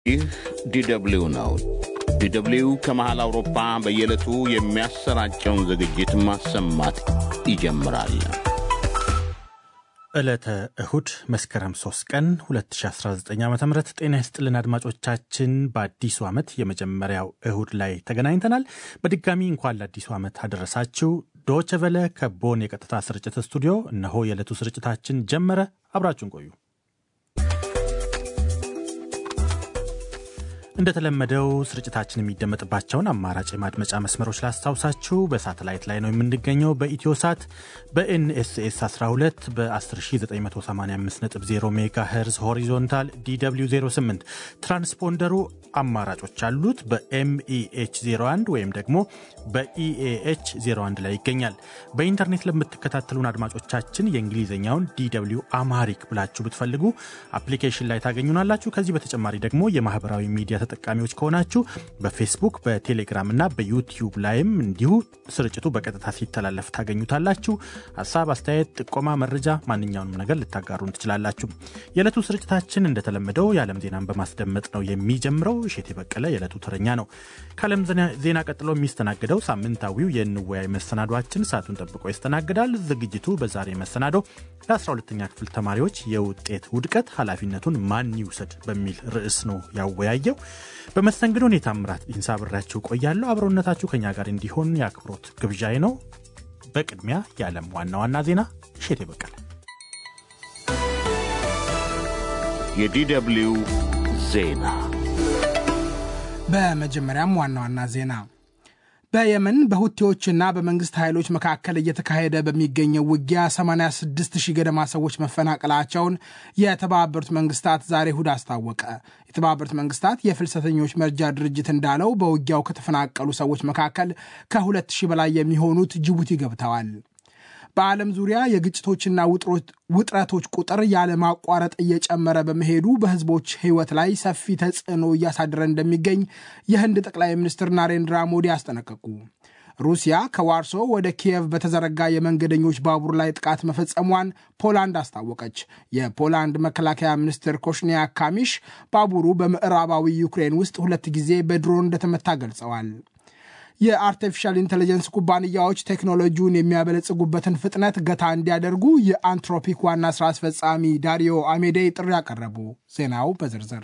ይህ ዲደብሊው ነው። ዲደብሊው ከመሃል አውሮፓ በየዕለቱ የሚያሰራጨውን ዝግጅት ማሰማት ይጀምራል። ዕለተ እሁድ መስከረም 3 ቀን 2019 ዓ ም ጤና ይስጥልን አድማጮቻችን። በአዲሱ ዓመት የመጀመሪያው እሁድ ላይ ተገናኝተናል። በድጋሚ እንኳን ለአዲሱ ዓመት አደረሳችሁ። ዶቸ ቨለ ከቦን የቀጥታ ስርጭት ስቱዲዮ እነሆ የዕለቱ ስርጭታችን ጀመረ። አብራችሁን ቆዩ። እንደተለመደው ስርጭታችን የሚደመጥባቸውን አማራጭ የማድመጫ መስመሮች ላስታውሳችሁ። በሳተላይት ላይ ነው የምንገኘው። በኢትዮ ሳት በኤንኤስኤስ 12 በ10985.0 ሜጋ ሄርዝ ሆሪዞንታል ዲw 08 ትራንስፖንደሩ አማራጮች አሉት። በኤምኢኤች 01 ወይም ደግሞ በኢኤኤች 01 ላይ ይገኛል። በኢንተርኔት ለምትከታተሉን አድማጮቻችን የእንግሊዝኛውን ዲw አማሪክ ብላችሁ ብትፈልጉ አፕሊኬሽን ላይ ታገኙናላችሁ። ከዚህ በተጨማሪ ደግሞ የማህበራዊ ሚዲያ ተጠቃሚዎች ከሆናችሁ በፌስቡክ በቴሌግራም እና በዩቲዩብ ላይም እንዲሁ ስርጭቱ በቀጥታ ሲተላለፍ ታገኙታላችሁ። ሀሳብ፣ አስተያየት፣ ጥቆማ፣ መረጃ ማንኛውንም ነገር ልታጋሩን ትችላላችሁ። የዕለቱ ስርጭታችን እንደተለመደው የዓለም ዜናን በማስደመጥ ነው የሚጀምረው። እሼቴ በቀለ የዕለቱ ተረኛ ነው። ከዓለም ዜና ቀጥሎ የሚስተናግደው ሳምንታዊው የንወያይ መሰናዷችን ሰዓቱን ጠብቆ ይስተናግዳል። ዝግጅቱ በዛሬ መሰናዶ ለ12ተኛ ክፍል ተማሪዎች የውጤት ውድቀት ኃላፊነቱን ማን ይውሰድ በሚል ርዕስ ነው ያወያየው። በመስተንግዶ እኔ ታምራት ኢንሳ አብሬያችሁ ቆያለሁ። አብሮነታችሁ ከኛ ጋር እንዲሆን የአክብሮት ግብዣይ ነው። በቅድሚያ የዓለም ዋና ዋና ዜና እሼቴ በቀለ። የዲደብሊው ዜና በመጀመሪያም ዋና ዋና ዜና በየመን በሁቴዎችና በመንግስት ኃይሎች መካከል እየተካሄደ በሚገኘው ውጊያ 86 ሺህ ገደማ ሰዎች መፈናቀላቸውን የተባበሩት መንግስታት ዛሬ እሁድ አስታወቀ። የተባበሩት መንግስታት የፍልሰተኞች መርጃ ድርጅት እንዳለው በውጊያው ከተፈናቀሉ ሰዎች መካከል ከ2 ሺህ በላይ የሚሆኑት ጅቡቲ ገብተዋል። በዓለም ዙሪያ የግጭቶችና ውጥረቶች ቁጥር ያለማቋረጥ እየጨመረ በመሄዱ በህዝቦች ህይወት ላይ ሰፊ ተጽዕኖ እያሳደረ እንደሚገኝ የህንድ ጠቅላይ ሚኒስትር ናሬንድራ ሞዲ አስጠነቀቁ። ሩሲያ ከዋርሶ ወደ ኪየቭ በተዘረጋ የመንገደኞች ባቡር ላይ ጥቃት መፈጸሟን ፖላንድ አስታወቀች። የፖላንድ መከላከያ ሚኒስትር ኮሽኒያ ካሚሽ ባቡሩ በምዕራባዊ ዩክሬን ውስጥ ሁለት ጊዜ በድሮን እንደተመታ ገልጸዋል። የአርቲፊሻል ኢንቴሊጀንስ ኩባንያዎች ቴክኖሎጂውን የሚያበለጽጉበትን ፍጥነት ገታ እንዲያደርጉ የአንትሮፒክ ዋና ስራ አስፈጻሚ ዳሪዮ አሜዴይ ጥሪ አቀረቡ። ዜናው በዝርዝር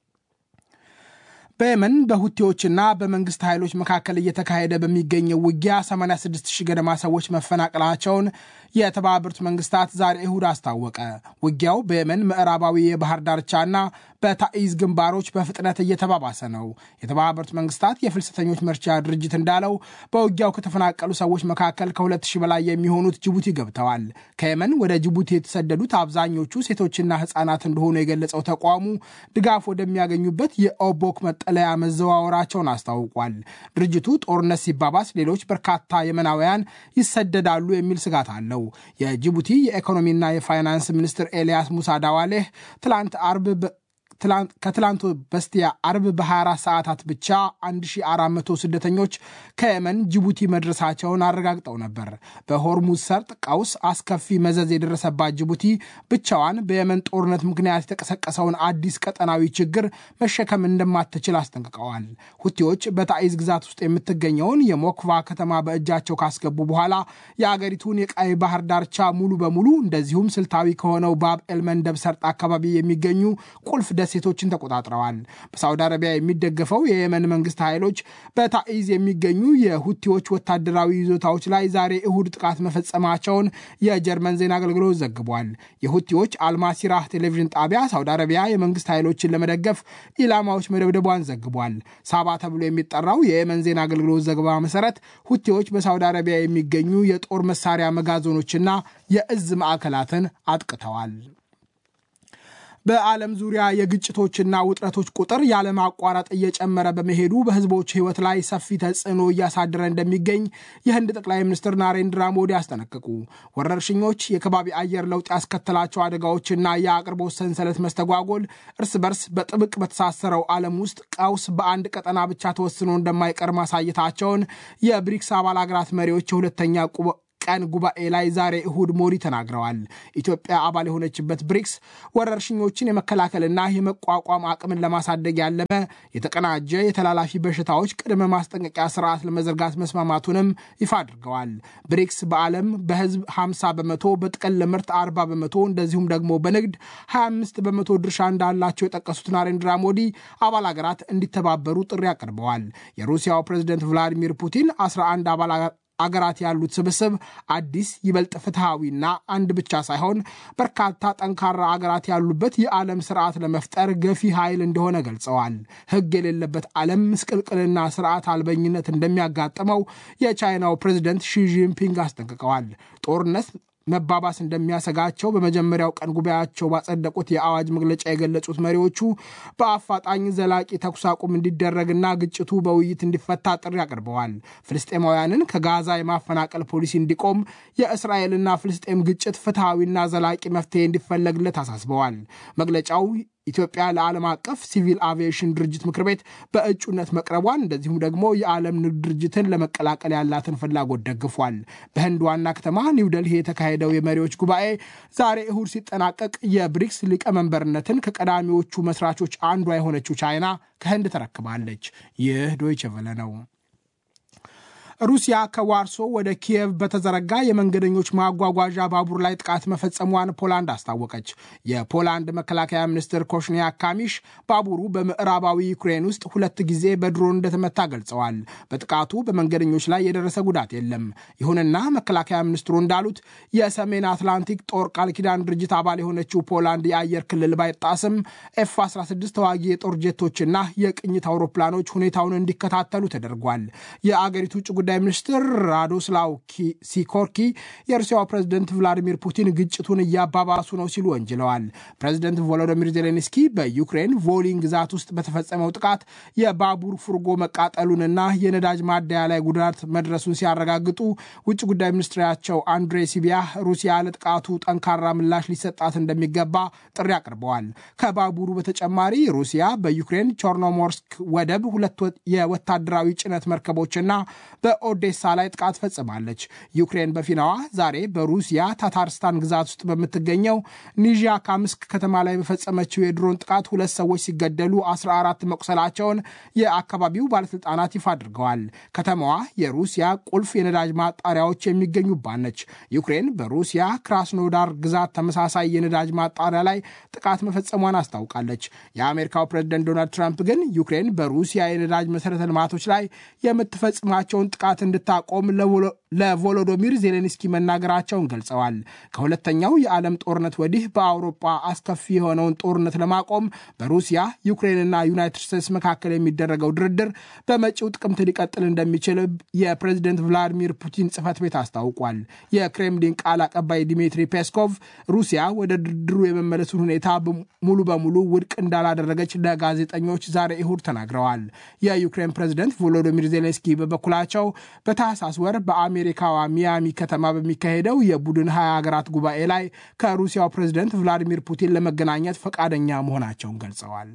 በየመን በሁቴዎችና በመንግስት ኃይሎች መካከል እየተካሄደ በሚገኘው ውጊያ 86 ሺህ ገደማ ሰዎች መፈናቀላቸውን የተባበሩት መንግስታት ዛሬ እሁድ አስታወቀ። ውጊያው በየመን ምዕራባዊ የባህር ዳርቻና በታኢዝ ግንባሮች በፍጥነት እየተባባሰ ነው። የተባበሩት መንግስታት የፍልሰተኞች መርጃ ድርጅት እንዳለው በውጊያው ከተፈናቀሉ ሰዎች መካከል ከ2 ሺህ በላይ የሚሆኑት ጅቡቲ ገብተዋል። ከየመን ወደ ጅቡቲ የተሰደዱት አብዛኞቹ ሴቶችና ህጻናት እንደሆኑ የገለጸው ተቋሙ ድጋፍ ወደሚያገኙበት የኦቦክ መጠለያ መዘዋወራቸውን አስታውቋል። ድርጅቱ ጦርነት ሲባባስ ሌሎች በርካታ የመናውያን ይሰደዳሉ የሚል ስጋት አለው። የጅቡቲ የኢኮኖሚና የፋይናንስ ሚኒስትር ኤልያስ ሙሳ ዳዋሌህ ትላንት አርብ ከትላንቱ በስቲያ አርብ በ24 ሰዓታት ብቻ 1400 ስደተኞች ከየመን ጅቡቲ መድረሳቸውን አረጋግጠው ነበር። በሆርሙዝ ሰርጥ ቀውስ አስከፊ መዘዝ የደረሰባት ጅቡቲ ብቻዋን በየመን ጦርነት ምክንያት የተቀሰቀሰውን አዲስ ቀጠናዊ ችግር መሸከም እንደማትችል አስጠንቅቀዋል። ሁቲዎች በታኢዝ ግዛት ውስጥ የምትገኘውን የሞክቫ ከተማ በእጃቸው ካስገቡ በኋላ የአገሪቱን የቀይ ባህር ዳርቻ ሙሉ በሙሉ እንደዚሁም ስልታዊ ከሆነው ባብ ኤልመንደብ ሰርጥ አካባቢ የሚገኙ ቁልፍ ደሴቶችን ተቆጣጥረዋል። በሳውዲ አረቢያ የሚደገፈው የየመን መንግስት ኃይሎች በታኢዝ የሚገኙ የሁቲዎች ወታደራዊ ይዞታዎች ላይ ዛሬ እሁድ ጥቃት መፈጸማቸውን የጀርመን ዜና አገልግሎት ዘግቧል። የሁቲዎች አልማሲራህ ቴሌቪዥን ጣቢያ ሳውዲ አረቢያ የመንግስት ኃይሎችን ለመደገፍ ኢላማዎች መደብደቧን ዘግቧል። ሳባ ተብሎ የሚጠራው የየመን ዜና አገልግሎት ዘገባ መሰረት ሁቲዎች በሳውዲ አረቢያ የሚገኙ የጦር መሳሪያ መጋዘኖችና የእዝ ማዕከላትን አጥቅተዋል። በዓለም ዙሪያ የግጭቶችና ውጥረቶች ቁጥር ያለማቋረጥ እየጨመረ በመሄዱ በህዝቦች ህይወት ላይ ሰፊ ተጽዕኖ እያሳደረ እንደሚገኝ የህንድ ጠቅላይ ሚኒስትር ናሬንድራ ሞዲ አስጠነቀቁ። ወረርሽኞች፣ የከባቢ አየር ለውጥ ያስከተላቸው አደጋዎችና የአቅርቦት ሰንሰለት መስተጓጎል እርስ በርስ በጥብቅ በተሳሰረው ዓለም ውስጥ ቀውስ በአንድ ቀጠና ብቻ ተወስኖ እንደማይቀር ማሳየታቸውን የብሪክስ አባል አገራት መሪዎች የሁለተኛ ቀን ጉባኤ ላይ ዛሬ እሁድ ሞዲ ተናግረዋል። ኢትዮጵያ አባል የሆነችበት ብሪክስ ወረርሽኞችን የመከላከልና የመቋቋም አቅምን ለማሳደግ ያለመ የተቀናጀ የተላላፊ በሽታዎች ቅድመ ማስጠንቀቂያ ስርዓት ለመዘርጋት መስማማቱንም ይፋ አድርገዋል። ብሪክስ በዓለም በህዝብ 50 በመቶ በጥቅል ምርት 40 በመቶ እንደዚሁም ደግሞ በንግድ 25 በመቶ ድርሻ እንዳላቸው የጠቀሱት ናሬንድራ ሞዲ አባል ሀገራት እንዲተባበሩ ጥሪ አቅርበዋል። የሩሲያው ፕሬዝደንት ቭላዲሚር ፑቲን 11 አባል አገራት ያሉት ስብስብ አዲስ ይበልጥ ፍትሐዊና አንድ ብቻ ሳይሆን በርካታ ጠንካራ አገራት ያሉበት የዓለም ስርዓት ለመፍጠር ገፊ ኃይል እንደሆነ ገልጸዋል። ሕግ የሌለበት ዓለም ምስቅልቅልና ስርዓት አልበኝነት እንደሚያጋጥመው የቻይናው ፕሬዚደንት ሺጂንፒንግ አስጠንቅቀዋል። ጦርነት መባባስ እንደሚያሰጋቸው በመጀመሪያው ቀን ጉባኤያቸው ባጸደቁት የአዋጅ መግለጫ የገለጹት መሪዎቹ በአፋጣኝ ዘላቂ ተኩስ አቁም እንዲደረግና ግጭቱ በውይይት እንዲፈታ ጥሪ አቅርበዋል። ፍልስጤማውያንን ከጋዛ የማፈናቀል ፖሊሲ እንዲቆም፣ የእስራኤልና ፍልስጤም ግጭት ፍትሐዊና ዘላቂ መፍትሄ እንዲፈለግለት አሳስበዋል። መግለጫው ኢትዮጵያ ለዓለም አቀፍ ሲቪል አቪዬሽን ድርጅት ምክር ቤት በእጩነት መቅረቧን እንደዚሁም ደግሞ የዓለም ንግድ ድርጅትን ለመቀላቀል ያላትን ፍላጎት ደግፏል። በህንድ ዋና ከተማ ኒውደልሂ የተካሄደው የመሪዎች ጉባኤ ዛሬ እሁድ ሲጠናቀቅ የብሪክስ ሊቀመንበርነትን ከቀዳሚዎቹ መስራቾች አንዷ የሆነችው ቻይና ከህንድ ተረክባለች። ይህ ዶይቸ ቨለ ነው። ሩሲያ ከዋርሶ ወደ ኪየቭ በተዘረጋ የመንገደኞች ማጓጓዣ ባቡር ላይ ጥቃት መፈጸሟን ፖላንድ አስታወቀች። የፖላንድ መከላከያ ሚኒስትር ኮሽኒያ ካሚሽ ባቡሩ በምዕራባዊ ዩክሬን ውስጥ ሁለት ጊዜ በድሮን እንደተመታ ገልጸዋል። በጥቃቱ በመንገደኞች ላይ የደረሰ ጉዳት የለም። ይሁንና መከላከያ ሚኒስትሩ እንዳሉት የሰሜን አትላንቲክ ጦር ቃል ኪዳን ድርጅት አባል የሆነችው ፖላንድ የአየር ክልል ባይጣስም ኤፍ 16 ተዋጊ የጦር ጄቶችና የቅኝት አውሮፕላኖች ሁኔታውን እንዲከታተሉ ተደርጓል። የአገሪቱ ውጭ ጉዳይ ሚኒስትር ራዶስላው ሲኮርኪ የሩሲያው ፕሬዝደንት ቭላዲሚር ፑቲን ግጭቱን እያባባሱ ነው ሲሉ ወንጅለዋል። ፕሬዝደንት ቮሎዶሚር ዜሌንስኪ በዩክሬን ቮሊን ግዛት ውስጥ በተፈጸመው ጥቃት የባቡር ፉርጎ መቃጠሉንና የነዳጅ ማደያ ላይ ጉዳት መድረሱን ሲያረጋግጡ ውጭ ጉዳይ ሚኒስትራቸው አንድሬ ሲቢያ ሩሲያ ለጥቃቱ ጠንካራ ምላሽ ሊሰጣት እንደሚገባ ጥሪ አቅርበዋል። ከባቡሩ በተጨማሪ ሩሲያ በዩክሬን ቾርኖሞርስክ ወደብ ሁለት የወታደራዊ ጭነት መርከቦችና በኦዴሳ ላይ ጥቃት ፈጽማለች። ዩክሬን በፊናዋ ዛሬ በሩሲያ ታታርስታን ግዛት ውስጥ በምትገኘው ኒዣ ካምስክ ከተማ ላይ በፈጸመችው የድሮን ጥቃት ሁለት ሰዎች ሲገደሉ 14 መቁሰላቸውን የአካባቢው ባለስልጣናት ይፋ አድርገዋል። ከተማዋ የሩሲያ ቁልፍ የነዳጅ ማጣሪያዎች የሚገኙባት ነች። ዩክሬን በሩሲያ ክራስኖዳር ግዛት ተመሳሳይ የነዳጅ ማጣሪያ ላይ ጥቃት መፈጸሟን አስታውቃለች። የአሜሪካው ፕሬዝደንት ዶናልድ ትራምፕ ግን ዩክሬን በሩሲያ የነዳጅ መሰረተ ልማቶች ላይ የምትፈጽማቸውን ጥቃት እንድታቆም ለቮሎዶሚር ዜሌንስኪ መናገራቸውን ገልጸዋል። ከሁለተኛው የዓለም ጦርነት ወዲህ በአውሮፓ አስከፊ የሆነውን ጦርነት ለማቆም በሩሲያ ዩክሬንና ዩናይትድ ስቴትስ መካከል የሚደረገው ድርድር በመጪው ጥቅምት ሊቀጥል እንደሚችል የፕሬዝደንት ቭላዲሚር ፑቲን ጽህፈት ቤት አስታውቋል። የክሬምሊን ቃል አቀባይ ዲሚትሪ ፔስኮቭ ሩሲያ ወደ ድርድሩ የመመለሱን ሁኔታ ሙሉ በሙሉ ውድቅ እንዳላደረገች ለጋዜጠኞች ዛሬ እሁድ ተናግረዋል። የዩክሬን ፕሬዝደንት ቮሎዶሚር ዜሌንስኪ በበኩላቸው በታህሳስ ወር በአሜሪካዋ ሚያሚ ከተማ በሚካሄደው የቡድን ሀያ ሀገራት ጉባኤ ላይ ከሩሲያው ፕሬዝደንት ቭላዲሚር ፑቲን ለመገናኘት ፈቃደኛ መሆናቸውን ገልጸዋል።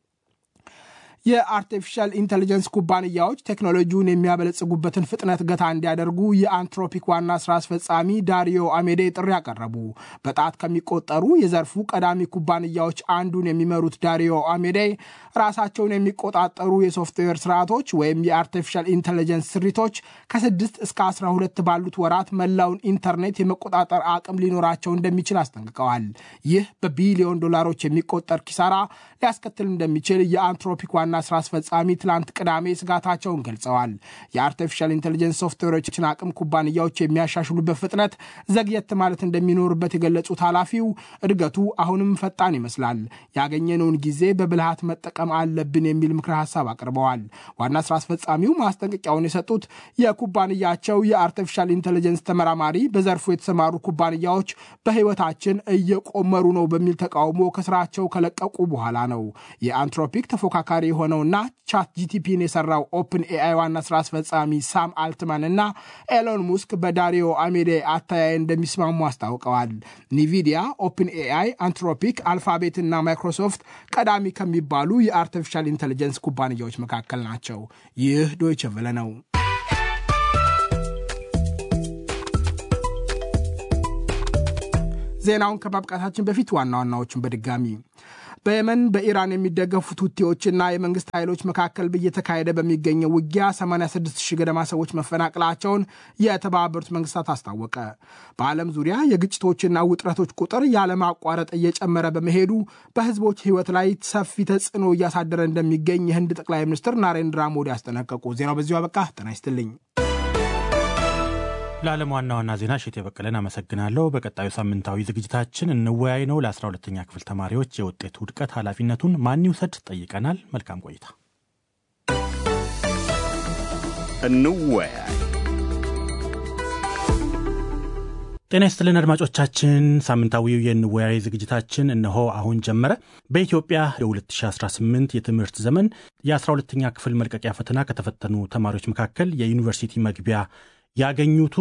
የአርቲፊሻል ኢንቴሊጀንስ ኩባንያዎች ቴክኖሎጂውን የሚያበለጽጉበትን ፍጥነት ገታ እንዲያደርጉ የአንትሮፒክ ዋና ስራ አስፈጻሚ ዳሪዮ አሜዴ ጥሪ አቀረቡ። በጣት ከሚቆጠሩ የዘርፉ ቀዳሚ ኩባንያዎች አንዱን የሚመሩት ዳሪዮ አሜዴ ራሳቸውን የሚቆጣጠሩ የሶፍትዌር ስርዓቶች ወይም የአርቲፊሻል ኢንቴሊጀንስ ስሪቶች ከስድስት እስከ 12 ባሉት ወራት መላውን ኢንተርኔት የመቆጣጠር አቅም ሊኖራቸው እንደሚችል አስጠንቅቀዋል። ይህ በቢሊዮን ዶላሮች የሚቆጠር ኪሳራ ሊያስከትል እንደሚችል የአንትሮፒክ ዋና ስራ አስፈጻሚ ትላንት ቅዳሜ ስጋታቸውን ገልጸዋል። የአርቲፊሻል ኢንቴሊጀንስ ሶፍትዌሮችን አቅም ኩባንያዎች የሚያሻሽሉበት ፍጥነት ዘግየት ማለት እንደሚኖርበት የገለጹት ኃላፊው እድገቱ አሁንም ፈጣን ይመስላል፣ ያገኘነውን ጊዜ በብልሃት መጠቀም አለብን የሚል ምክረ ሀሳብ አቅርበዋል። ዋና ስራ አስፈጻሚው ማስጠንቀቂያውን የሰጡት የኩባንያቸው የአርቲፊሻል ኢንቴሊጀንስ ተመራማሪ በዘርፉ የተሰማሩ ኩባንያዎች በህይወታችን እየቆመሩ ነው በሚል ተቃውሞ ከስራቸው ከለቀቁ በኋላ ነው። የአንትሮፒክ ተፎካካሪ የሆነውና ቻት ጂቲፒን የሰራው ኦፕን ኤአይ ዋና ስራ አስፈጻሚ ሳም አልትማን እና ኤሎን ሙስክ በዳሪዮ አሜዴ አተያይ እንደሚስማሙ አስታውቀዋል። ኒቪዲያ፣ ኦፕን ኤአይ፣ አንትሮፒክ፣ አልፋቤት እና ማይክሮሶፍት ቀዳሚ ከሚባሉ የአርቲፊሻል ኢንቴሊጀንስ ኩባንያዎች መካከል ናቸው። ይህ ዶይቸ ቨለ ነው። ዜናውን ከማብቃታችን በፊት ዋና ዋናዎቹን በድጋሚ በየመን በኢራን የሚደገፉት ሁቲዎችና የመንግስት ኃይሎች መካከል እየተካሄደ በሚገኘው ውጊያ 86 ሺህ ገደማ ሰዎች መፈናቀላቸውን የተባበሩት መንግስታት አስታወቀ። በዓለም ዙሪያ የግጭቶችና ውጥረቶች ቁጥር ያለማቋረጥ እየጨመረ በመሄዱ በህዝቦች ህይወት ላይ ሰፊ ተጽዕኖ እያሳደረ እንደሚገኝ የህንድ ጠቅላይ ሚኒስትር ናሬንድራ ሞዲ አስጠነቀቁ። ዜናው በዚሁ አበቃ። ጤና ይስጥልኝ። ለዓለም ዋና ዋና ዜና እሸቴ በቀለን አመሰግናለሁ። በቀጣዩ ሳምንታዊ ዝግጅታችን እንወያይ ነው። ለ12ተኛ ክፍል ተማሪዎች የውጤት ውድቀት ኃላፊነቱን ማን ይውሰድ ጠይቀናል። መልካም ቆይታ። እንወያይ። ጤና ይስጥልን አድማጮቻችን፣ ሳምንታዊው የንወያይ ዝግጅታችን እነሆ አሁን ጀመረ። በኢትዮጵያ የ2018 የትምህርት ዘመን የ12ተኛ ክፍል መልቀቂያ ፈተና ከተፈተኑ ተማሪዎች መካከል የዩኒቨርሲቲ መግቢያ ያገኙቱ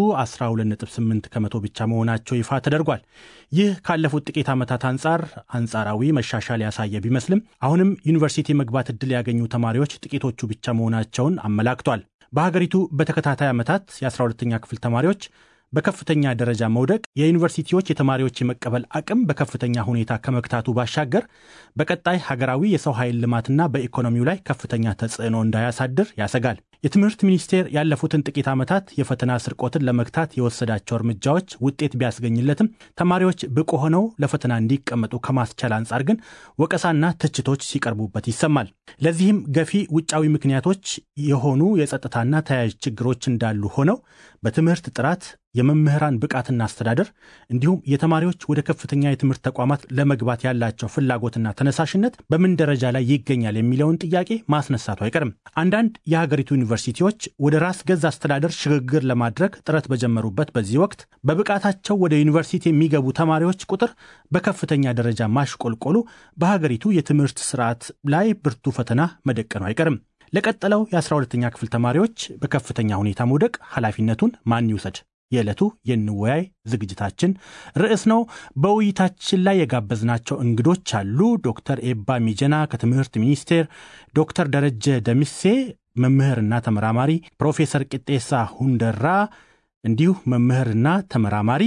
12.8 ከመቶ ብቻ መሆናቸው ይፋ ተደርጓል። ይህ ካለፉት ጥቂት ዓመታት አንጻር አንጻራዊ መሻሻል ያሳየ ቢመስልም አሁንም ዩኒቨርሲቲ መግባት ዕድል ያገኙ ተማሪዎች ጥቂቶቹ ብቻ መሆናቸውን አመላክቷል። በሀገሪቱ በተከታታይ ዓመታት የ12ተኛ ክፍል ተማሪዎች በከፍተኛ ደረጃ መውደቅ የዩኒቨርሲቲዎች የተማሪዎች የመቀበል አቅም በከፍተኛ ሁኔታ ከመግታቱ ባሻገር በቀጣይ ሀገራዊ የሰው ኃይል ልማትና በኢኮኖሚው ላይ ከፍተኛ ተጽዕኖ እንዳያሳድር ያሰጋል። የትምህርት ሚኒስቴር ያለፉትን ጥቂት ዓመታት የፈተና ስርቆትን ለመግታት የወሰዳቸው እርምጃዎች ውጤት ቢያስገኝለትም ተማሪዎች ብቁ ሆነው ለፈተና እንዲቀመጡ ከማስቻል አንጻር ግን ወቀሳና ትችቶች ሲቀርቡበት ይሰማል። ለዚህም ገፊ ውጫዊ ምክንያቶች የሆኑ የጸጥታና ተያያዥ ችግሮች እንዳሉ ሆነው በትምህርት ጥራት የመምህራን ብቃትና አስተዳደር እንዲሁም የተማሪዎች ወደ ከፍተኛ የትምህርት ተቋማት ለመግባት ያላቸው ፍላጎትና ተነሳሽነት በምን ደረጃ ላይ ይገኛል የሚለውን ጥያቄ ማስነሳቱ አይቀርም። አንዳንድ የሀገሪቱ ዩኒቨርሲቲዎች ወደ ራስ ገዝ አስተዳደር ሽግግር ለማድረግ ጥረት በጀመሩበት በዚህ ወቅት በብቃታቸው ወደ ዩኒቨርሲቲ የሚገቡ ተማሪዎች ቁጥር በከፍተኛ ደረጃ ማሽቆልቆሉ በሀገሪቱ የትምህርት ስርዓት ላይ ብርቱ ፈተና መደቀኑ አይቀርም። ለቀጠለው የ12ተኛ ክፍል ተማሪዎች በከፍተኛ ሁኔታ መውደቅ ኃላፊነቱን ማን ይውሰድ? የዕለቱ የንወያይ ዝግጅታችን ርዕስ ነው። በውይይታችን ላይ የጋበዝናቸው እንግዶች አሉ። ዶክተር ኤባ ሚጀና ከትምህርት ሚኒስቴር፣ ዶክተር ደረጀ ደምሴ መምህርና ተመራማሪ፣ ፕሮፌሰር ቅጤሳ ሁንደራ እንዲሁ መምህርና ተመራማሪ፣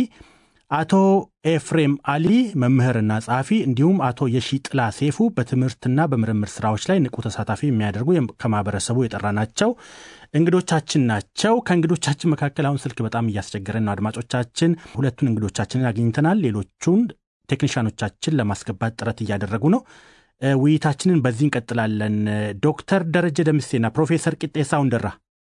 አቶ ኤፍሬም አሊ መምህርና ጸሐፊ እንዲሁም አቶ የሺጥላ ሴፉ በትምህርትና በምርምር ስራዎች ላይ ንቁ ተሳታፊ የሚያደርጉ ከማህበረሰቡ የጠራናቸው እንግዶቻችን ናቸው። ከእንግዶቻችን መካከል አሁን ስልክ በጣም እያስቸገረን ነው። አድማጮቻችን ሁለቱን እንግዶቻችንን አግኝተናል። ሌሎቹን ቴክኒሻኖቻችን ለማስገባት ጥረት እያደረጉ ነው። ውይይታችንን በዚህ እንቀጥላለን። ዶክተር ደረጀ ደምሴና ፕሮፌሰር ቂጤሳ ሁንደራ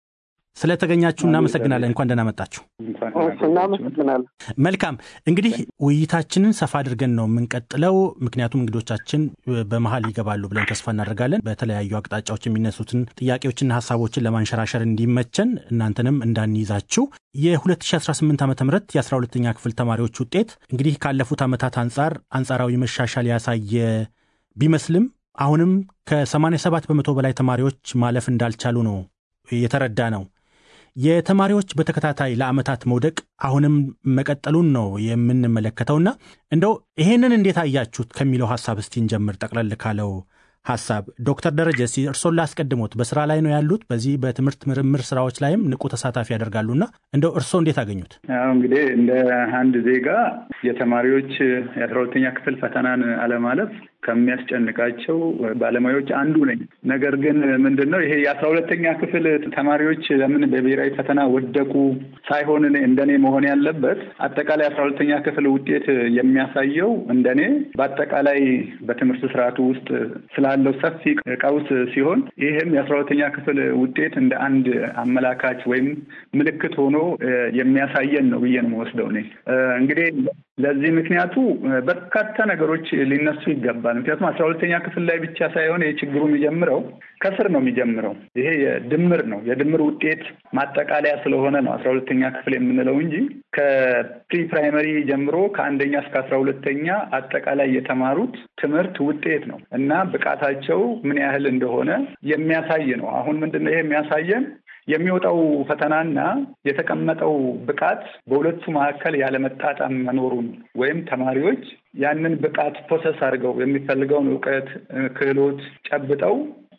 ስለተገኛችሁ እናመሰግናለን። እንኳን ደህና መጣችሁ። እናመሰግናለን። መልካም እንግዲህ ውይይታችንን ሰፋ አድርገን ነው የምንቀጥለው፣ ምክንያቱም እንግዶቻችን በመሀል ይገባሉ ብለን ተስፋ እናደርጋለን። በተለያዩ አቅጣጫዎች የሚነሱትን ጥያቄዎችና ሀሳቦችን ለማንሸራሸር እንዲመቸን እናንተንም እንዳንይዛችሁ የ2018 ዓ ም የ12ኛ ክፍል ተማሪዎች ውጤት እንግዲህ ካለፉት ዓመታት አንጻር አንጻራዊ መሻሻል ያሳየ ቢመስልም አሁንም ከ87 በመቶ በላይ ተማሪዎች ማለፍ እንዳልቻሉ ነው የተረዳ ነው። የተማሪዎች በተከታታይ ለዓመታት መውደቅ አሁንም መቀጠሉን ነው የምንመለከተውና እንደው ይሄንን እንዴት አያችሁት ከሚለው ሀሳብ እስቲ እንጀምር። ጠቅለል ካለው ሀሳብ ዶክተር ደረጀ እስቲ እርሶን ላስቀድሞት። በስራ ላይ ነው ያሉት፣ በዚህ በትምህርት ምርምር ስራዎች ላይም ንቁ ተሳታፊ ያደርጋሉና እንደው እርሶ እንዴት አገኙት? እንግዲህ እንደ አንድ ዜጋ የተማሪዎች የአስራ ሁለተኛ ክፍል ፈተናን አለማለፍ ከሚያስጨንቃቸው ባለሙያዎች አንዱ ነኝ። ነገር ግን ምንድን ነው ይሄ የአስራ ሁለተኛ ክፍል ተማሪዎች ለምን በብሔራዊ ፈተና ወደቁ ሳይሆን እንደኔ መሆን ያለበት አጠቃላይ አስራ ሁለተኛ ክፍል ውጤት የሚያሳየው እንደኔ በአጠቃላይ በትምህርት ስርዓቱ ውስጥ ስላለው ሰፊ ቀውስ ሲሆን ይህም የአስራ ሁለተኛ ክፍል ውጤት እንደ አንድ አመላካች ወይም ምልክት ሆኖ የሚያሳየን ነው ብዬ ነው የምወስደው እኔ እንግዲህ ለዚህ ምክንያቱ በርካታ ነገሮች ሊነሱ ይገባል። ምክንያቱም አስራ ሁለተኛ ክፍል ላይ ብቻ ሳይሆን የችግሩ የሚጀምረው ከስር ነው የሚጀምረው። ይሄ የድምር ነው የድምር ውጤት ማጠቃለያ ስለሆነ ነው አስራ ሁለተኛ ክፍል የምንለው እንጂ ከፕሪ ፕራይመሪ ጀምሮ ከአንደኛ እስከ አስራ ሁለተኛ አጠቃላይ የተማሩት ትምህርት ውጤት ነው እና ብቃታቸው ምን ያህል እንደሆነ የሚያሳይ ነው። አሁን ምንድን ነው ይሄ የሚያሳየን የሚወጣው ፈተናና የተቀመጠው ብቃት በሁለቱ መካከል ያለመጣጣም መኖሩን ወይም ተማሪዎች ያንን ብቃት ፕሮሰስ አድርገው የሚፈልገውን እውቀት፣ ክህሎት ጨብጠው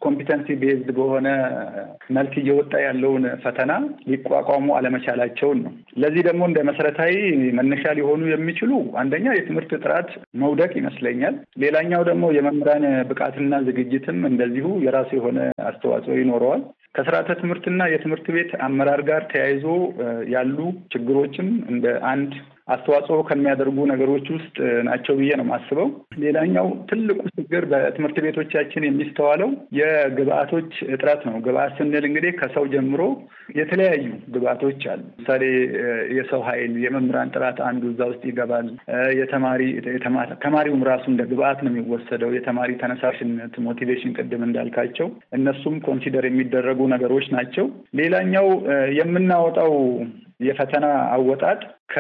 ኮምፒተንሲ ቤዝድ በሆነ መልክ እየወጣ ያለውን ፈተና ሊቋቋሙ አለመቻላቸውን ነው። ለዚህ ደግሞ እንደ መሰረታዊ መነሻ ሊሆኑ የሚችሉ አንደኛ የትምህርት ጥራት መውደቅ ይመስለኛል። ሌላኛው ደግሞ የመምህራን ብቃትና ዝግጅትም እንደዚሁ የራሱ የሆነ አስተዋጽኦ ይኖረዋል። ከስርዓተ ትምህርትና የትምህርት ቤት አመራር ጋር ተያይዞ ያሉ ችግሮችም እንደ አንድ አስተዋጽኦ ከሚያደርጉ ነገሮች ውስጥ ናቸው ብዬ ነው የማስበው። ሌላኛው ትልቁ ችግር በትምህርት ቤቶቻችን የሚስተዋለው የግብአቶች እጥረት ነው። ግብአት ስንል እንግዲህ ከሰው ጀምሮ የተለያዩ ግብአቶች አሉ። ምሳሌ የሰው ኃይል፣ የመምህራን ጥራት አንዱ እዛ ውስጥ ይገባል። የተማሪ ተማሪውም ራሱ እንደ ግብአት ነው የሚወሰደው። የተማሪ ተነሳሽነት፣ ሞቲቬሽን ቅድም እንዳልካቸው እነሱም ኮንሲደር የሚደረጉ ነገሮች ናቸው። ሌላኛው የምናወጣው የፈተና አወጣጥ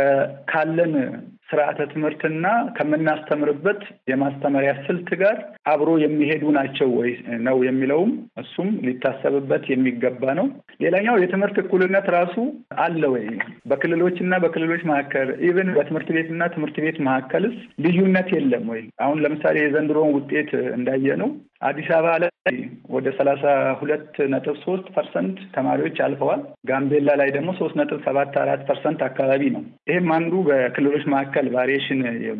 ካለን ስርዓተ ትምህርትና ከምናስተምርበት የማስተማሪያ ስልት ጋር አብሮ የሚሄዱ ናቸው ወይ ነው የሚለውም እሱም ሊታሰብበት የሚገባ ነው። ሌላኛው የትምህርት እኩልነት ራሱ አለ ወይ? በክልሎችና በክልሎች መካከል ኢቨን በትምህርት ቤትና ትምህርት ቤት መካከልስ ልዩነት የለም ወይ? አሁን ለምሳሌ የዘንድሮውን ውጤት እንዳየ ነው አዲስ አበባ ላይ ወደ ሰላሳ ሁለት ነጥብ ሶስት ፐርሰንት ተማሪዎች አልፈዋል። ጋምቤላ ላይ ደግሞ ሶስት ነጥብ ሰባት አራት ፐርሰንት አካባቢ ነው። ይህም አንዱ በክልሎች መካከል ቫሪዬሽን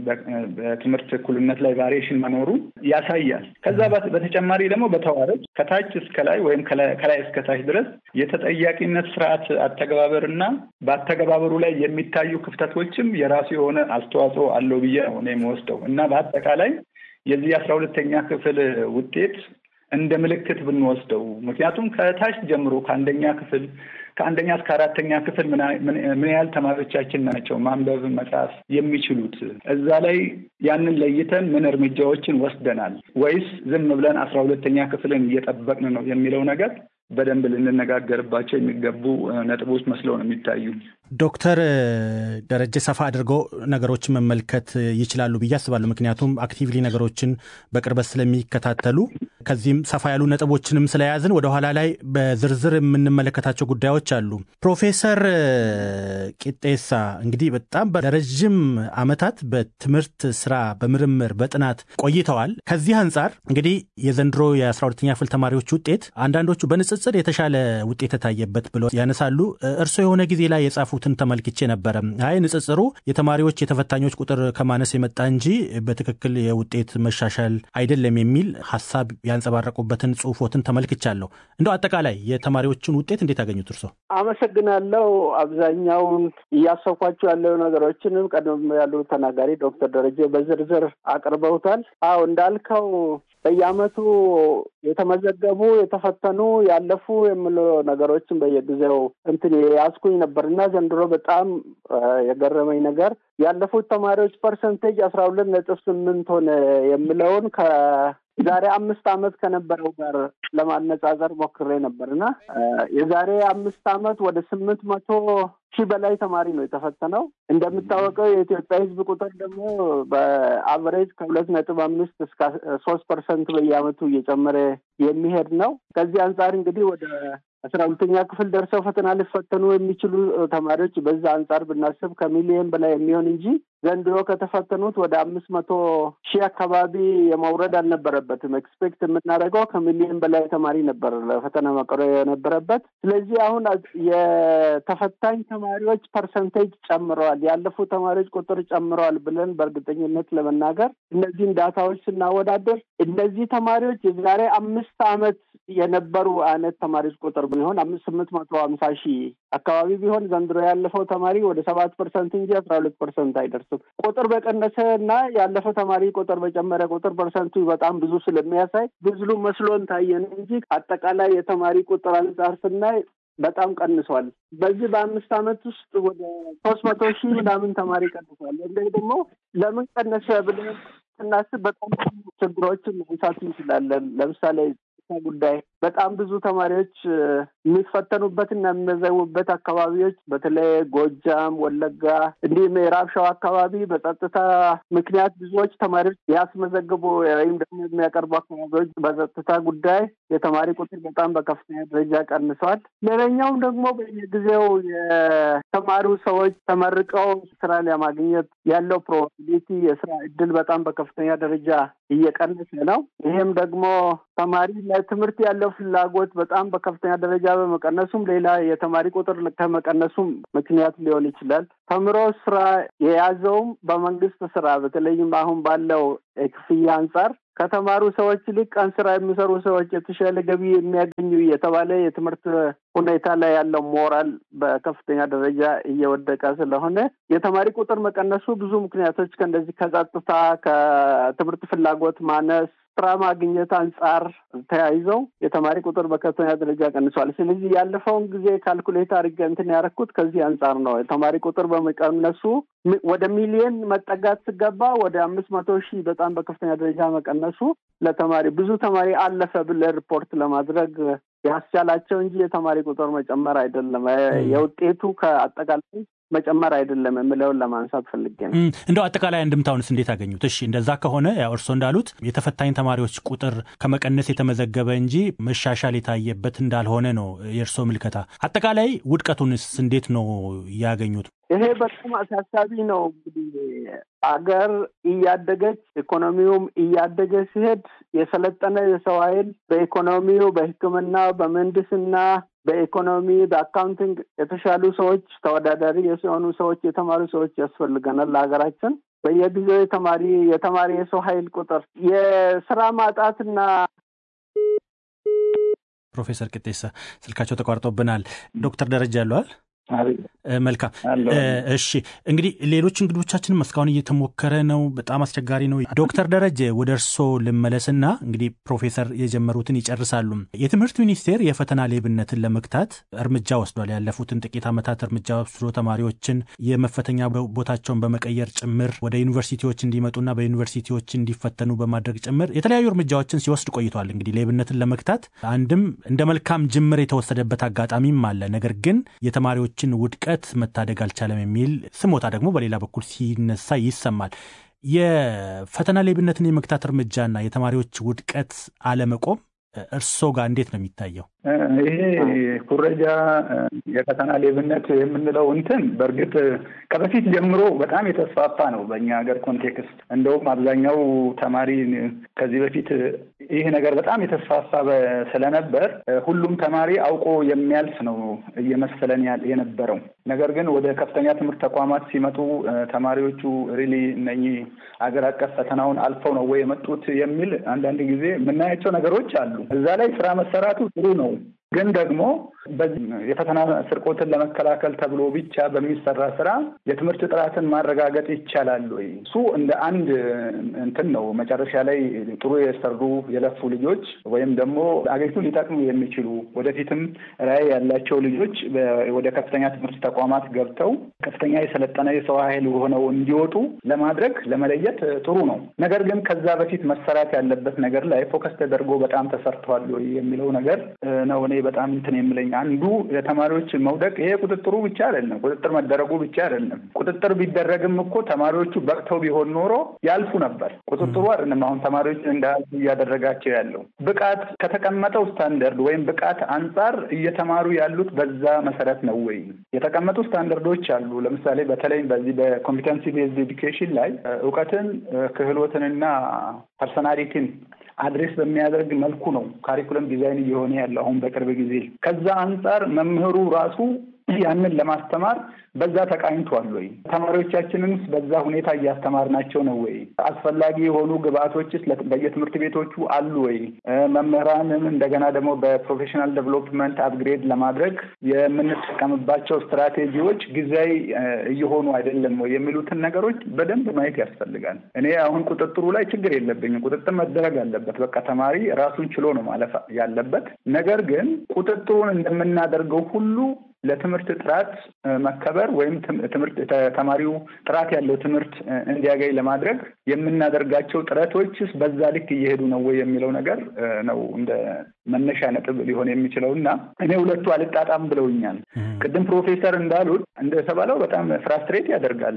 በትምህርት እኩልነት ላይ ቫሪዬሽን መኖሩ ያሳያል። ከዛ በተጨማሪ ደግሞ በተዋረድ ከታች እስከ ላይ ወይም ከላይ እስከ ታች ድረስ የተጠያቂነት ስርዓት አተገባበር እና በአተገባበሩ ላይ የሚታዩ ክፍተቶችም የራሱ የሆነ አስተዋጽኦ አለው ብዬ ነው እኔ የምወስደው እና በአጠቃላይ የዚህ አስራ ሁለተኛ ክፍል ውጤት እንደ ምልክት ብንወስደው ምክንያቱም ከታች ጀምሮ ከአንደኛ ክፍል ከአንደኛ እስከ አራተኛ ክፍል ምን ያህል ተማሪዎቻችን ናቸው ማንበብ መጻፍ የሚችሉት? እዛ ላይ ያንን ለይተን ምን እርምጃዎችን ወስደናል ወይስ ዝም ብለን አስራ ሁለተኛ ክፍልን እየጠበቅን ነው የሚለው ነገር በደንብ ልንነጋገርባቸው የሚገቡ ነጥቦች መስለው ነው የሚታዩ። ዶክተር ደረጀ ሰፋ አድርገው ነገሮችን መመልከት ይችላሉ ብዬ አስባለሁ። ምክንያቱም አክቲቭሊ ነገሮችን በቅርበት ስለሚከታተሉ ከዚህም ሰፋ ያሉ ነጥቦችንም ስለያዝን ወደኋላ ላይ በዝርዝር የምንመለከታቸው ጉዳዮች አሉ። ፕሮፌሰር ቂጤሳ እንግዲህ በጣም ለረዥም ዓመታት በትምህርት ስራ፣ በምርምር፣ በጥናት ቆይተዋል። ከዚህ አንጻር እንግዲህ የዘንድሮ የአስራ ሁለተኛ ክፍል ተማሪዎች ውጤት አንዳንዶቹ በንጽጽር የተሻለ ውጤት የታየበት ብለው ያነሳሉ። እርስዎ የሆነ ጊዜ ላይ የጻፉትን ተመልክቼ ነበረ። አይ ንጽጽሩ የተማሪዎች የተፈታኞች ቁጥር ከማነስ የመጣ እንጂ በትክክል የውጤት መሻሻል አይደለም የሚል ሀሳብ ያንጸባረቁበትን ጽሁፎትን ተመልክቻለሁ። እንደው አጠቃላይ የተማሪዎችን ውጤት እንዴት ያገኙት እርሶ? አመሰግናለሁ። አብዛኛውን እያሰብኳቸው ያለው ነገሮችንም ቀደም ያሉ ተናጋሪ ዶክተር ደረጀ በዝርዝር አቅርበውታል። አዎ እንዳልከው በየአመቱ የተመዘገቡ የተፈተኑ ያለፉ የሚሉ ነገሮችን በየጊዜው እንትን ያስኩኝ ነበር እና ዘንድሮ በጣም የገረመኝ ነገር ያለፉት ተማሪዎች ፐርሰንቴጅ አስራ ሁለት ነጥብ ስምንት ሆነ የሚለውን ከዛሬ አምስት አመት ከነበረው ጋር ለማነጻጸር ሞክሬ ነበር እና የዛሬ አምስት አመት ወደ ስምንት መቶ ሺህ በላይ ተማሪ ነው የተፈተነው። እንደሚታወቀው የኢትዮጵያ ሕዝብ ቁጥር ደግሞ በአቨሬጅ ከሁለት ነጥብ አምስት እስከ ሶስት ፐርሰንት በየአመቱ እየጨመረ የሚሄድ ነው። ከዚህ አንጻር እንግዲህ ወደ አስራ ሁለተኛ ክፍል ደርሰው ፈተና ሊፈተኑ የሚችሉ ተማሪዎች በዛ አንጻር ብናስብ ከሚሊየን በላይ የሚሆን እንጂ ዘንድሮ ከተፈተኑት ወደ አምስት መቶ ሺህ አካባቢ የመውረድ አልነበረበትም። ኤክስፔክት የምናደርገው ከሚሊየን በላይ ተማሪ ነበር ለፈተና መቅረብ የነበረበት። ስለዚህ አሁን የተፈታኝ ተማሪዎች ፐርሰንቴጅ ጨምረዋል፣ ያለፉ ተማሪዎች ቁጥር ጨምረዋል ብለን በእርግጠኝነት ለመናገር እነዚህን ዳታዎች ስናወዳደር እነዚህ ተማሪዎች የዛሬ አምስት አመት የነበሩ አይነት ተማሪዎች ቁጥር ቢሆን አምስት ስምንት መቶ ሀምሳ ሺህ አካባቢ ቢሆን ዘንድሮ ያለፈው ተማሪ ወደ ሰባት ፐርሰንት እንጂ አስራ ሁለት ፐርሰንት አይደርስም። ቁጥር በቀነሰ እና ያለፈው ተማሪ ቁጥር በጨመረ ቁጥር ፐርሰንቱ በጣም ብዙ ስለሚያሳይ ብዙ መስሎን ታየን እንጂ አጠቃላይ የተማሪ ቁጥር አንጻር ስናይ በጣም ቀንሷል። በዚህ በአምስት አመት ውስጥ ወደ ሶስት መቶ ሺህ ምናምን ተማሪ ቀንሷል። እንዲህ ደግሞ ለምን ቀነሰ ብለን ስናስብ በጣም ችግሮችን ማንሳት እንችላለን። ለምሳሌ ጉዳይ በጣም ብዙ ተማሪዎች የሚፈተኑበትና የሚመዘቡበት አካባቢዎች በተለይ ጎጃም፣ ወለጋ እንዲህ ምዕራብ ሸዋ አካባቢ በጸጥታ ምክንያት ብዙዎች ተማሪዎች ያስመዘግቡ ወይም ደግሞ የሚያቀርቡ አካባቢዎች በጸጥታ ጉዳይ የተማሪ ቁጥር በጣም በከፍተኛ ደረጃ ቀንሰዋል። ሌላኛውም ደግሞ በየጊዜው የተማሩ ሰዎች ተመርቀው ስራ ለማግኘት ያለው ፕሮባቢሊቲ የስራ እድል በጣም በከፍተኛ ደረጃ እየቀነሰ ነው። ይህም ደግሞ ተማሪ ለትምህርት ያለው ፍላጎት በጣም በከፍተኛ ደረጃ በመቀነሱም ሌላ የተማሪ ቁጥር ከመቀነሱም ምክንያት ሊሆን ይችላል። ተምሮ ስራ የያዘውም በመንግስት ስራ በተለይም አሁን ባለው ክፍያ አንጻር ከተማሩ ሰዎች ይልቅ ቀን ስራ የሚሰሩ ሰዎች የተሻለ ገቢ የሚያገኙ የተባለ የትምህርት ሁኔታ ላይ ያለው ሞራል በከፍተኛ ደረጃ እየወደቀ ስለሆነ የተማሪ ቁጥር መቀነሱ ብዙ ምክንያቶች ከእንደዚህ ከጸጥታ፣ ከትምህርት ፍላጎት ማነስ ስራ ማግኘት አንጻር ተያይዘው የተማሪ ቁጥር በከፍተኛ ደረጃ ቀንሷል። ስለዚህ ያለፈውን ጊዜ ካልኩሌት አድርጌ እንትን ያደረኩት ከዚህ አንጻር ነው። የተማሪ ቁጥር በመቀነሱ ወደ ሚሊየን መጠጋት ስገባ ወደ አምስት መቶ ሺህ በጣም በከፍተኛ ደረጃ መቀነሱ ለተማሪ ብዙ ተማሪ አለፈ ብለህ ሪፖርት ለማድረግ ያስቻላቸው እንጂ የተማሪ ቁጥር መጨመር አይደለም። የውጤቱ ከአጠቃላይ መጨመር አይደለም የምለውን ለማንሳት ፈልጌ ነው። እንደው አጠቃላይ አንድምታውንስ እንዴት አገኙት? እሺ እንደዛ ከሆነ ያው እርስዎ እንዳሉት የተፈታኝ ተማሪዎች ቁጥር ከመቀነስ የተመዘገበ እንጂ መሻሻል የታየበት እንዳልሆነ ነው የእርስዎ ምልከታ። አጠቃላይ ውድቀቱንስ እንዴት ነው ያገኙት? ይሄ በጣም አሳሳቢ ነው። እንግዲህ አገር እያደገች ኢኮኖሚውም እያደገ ሲሄድ የሰለጠነ የሰው ኃይል በኢኮኖሚው፣ በሕክምና፣ በምህንድስና፣ በኢኮኖሚ፣ በአካውንቲንግ የተሻሉ ሰዎች ተወዳዳሪ የሆኑ ሰዎች የተማሩ ሰዎች ያስፈልገናል ለሀገራችን። በየጊዜው የተማሪ የተማሪ የሰው ኃይል ቁጥር የስራ ማጣትና ፕሮፌሰር ቅጤሳ ስልካቸው ተቋርጦብናል። ዶክተር ደረጃ ያለዋል መልካም እሺ እንግዲህ ሌሎች እንግዶቻችንም እስካሁን እየተሞከረ ነው በጣም አስቸጋሪ ነው ዶክተር ደረጀ ወደ እርስዎ ልመለስና እንግዲህ ፕሮፌሰር የጀመሩትን ይጨርሳሉ የትምህርት ሚኒስቴር የፈተና ሌብነትን ለመግታት እርምጃ ወስዷል ያለፉትን ጥቂት ዓመታት እርምጃ ወስዶ ተማሪዎችን የመፈተኛ ቦታቸውን በመቀየር ጭምር ወደ ዩኒቨርሲቲዎች እንዲመጡና በዩኒቨርሲቲዎች እንዲፈተኑ በማድረግ ጭምር የተለያዩ እርምጃዎችን ሲወስድ ቆይቷል እንግዲህ ሌብነትን ለመግታት አንድም እንደ መልካም ጅምር የተወሰደበት አጋጣሚም አለ ነገር ግን የተማሪዎች ችን ውድቀት መታደግ አልቻለም የሚል ስሞታ ደግሞ በሌላ በኩል ሲነሳ ይሰማል። የፈተና ሌብነትን የመግታት እርምጃና የተማሪዎች ውድቀት አለመቆም እርስዎ ጋር እንዴት ነው የሚታየው? ይሄ ኩረጃ የፈተና ሌብነት የምንለው እንትን በእርግጥ ከበፊት ጀምሮ በጣም የተስፋፋ ነው በእኛ ሀገር ኮንቴክስት። እንደውም አብዛኛው ተማሪ ከዚህ በፊት ይህ ነገር በጣም የተስፋፋ ስለነበር ሁሉም ተማሪ አውቆ የሚያልፍ ነው እየመሰለን የነበረው። ነገር ግን ወደ ከፍተኛ ትምህርት ተቋማት ሲመጡ ተማሪዎቹ ሪሊ እነኚህ አገር አቀፍ ፈተናውን አልፈው ነው ወይ የመጡት የሚል አንዳንድ ጊዜ የምናያቸው ነገሮች አሉ። እዛ ላይ ስራ መሰራቱ ጥሩ ነው። ግን ደግሞ የፈተና ስርቆትን ለመከላከል ተብሎ ብቻ በሚሰራ ስራ የትምህርት ጥራትን ማረጋገጥ ይቻላል ወይ? እሱ እንደ አንድ እንትን ነው። መጨረሻ ላይ ጥሩ የሰሩ የለፉ ልጆች ወይም ደግሞ አገሪቱን ሊጠቅሙ የሚችሉ ወደፊትም ራዕይ ያላቸው ልጆች ወደ ከፍተኛ ትምህርት ተቋማት ገብተው ከፍተኛ የሰለጠነ የሰው ኃይል ሆነው እንዲወጡ ለማድረግ ለመለየት ጥሩ ነው። ነገር ግን ከዛ በፊት መሰራት ያለበት ነገር ላይ ፎከስ ተደርጎ በጣም ተሰርተዋል ወይ የሚለው ነገር ነው እኔ በጣም እንትን የምለኝ አንዱ የተማሪዎች መውደቅ ይሄ ቁጥጥሩ ብቻ አይደለም፣ ቁጥጥር መደረጉ ብቻ አይደለም። ቁጥጥር ቢደረግም እኮ ተማሪዎቹ በቅተው ቢሆን ኖሮ ያልፉ ነበር። ቁጥጥሩ አይደለም አሁን ተማሪዎች እንዳያልፉ እያደረጋቸው ያለው ብቃት ከተቀመጠው ስታንደርድ ወይም ብቃት አንጻር እየተማሩ ያሉት በዛ መሰረት ነው ወይ? የተቀመጡ ስታንደርዶች አሉ። ለምሳሌ በተለይ በዚህ በኮምፒተንሲ ቤዝድ ኤዱኬሽን ላይ እውቀትን ክህሎትንና ፐርሶናሊቲን አድሬስ በሚያደርግ መልኩ ነው ካሪኩለም ዲዛይን እየሆነ ያለው አሁን በቅርብ ጊዜ። ከዛ አንጻር መምህሩ ራሱ ያንን ለማስተማር በዛ ተቃኝቷል ወይ? ተማሪዎቻችንንስ በዛ ሁኔታ እያስተማርናቸው ነው ወይ? አስፈላጊ የሆኑ ግብአቶችስ በየትምህርት ቤቶቹ አሉ ወይ? መምህራንን እንደገና ደግሞ በፕሮፌሽናል ዴቨሎፕመንት አፕግሬድ ለማድረግ የምንጠቀምባቸው ስትራቴጂዎች ጊዜያዊ እየሆኑ አይደለም ወይ የሚሉትን ነገሮች በደንብ ማየት ያስፈልጋል። እኔ አሁን ቁጥጥሩ ላይ ችግር የለብኝም። ቁጥጥር መደረግ አለበት። በቃ ተማሪ ራሱን ችሎ ነው ማለፍ ያለበት። ነገር ግን ቁጥጥሩን እንደምናደርገው ሁሉ ለትምህርት ጥራት መከበር ወይም ትምህርት ተማሪው ጥራት ያለው ትምህርት እንዲያገኝ ለማድረግ የምናደርጋቸው ጥረቶችስ በዛ ልክ እየሄዱ ነው ወይ የሚለው ነገር ነው እንደ መነሻ ነጥብ ሊሆን የሚችለው እና እኔ ሁለቱ አልጣጣም ብለውኛል። ቅድም ፕሮፌሰር እንዳሉት እንደተባለው በጣም ፍራስትሬት ያደርጋል።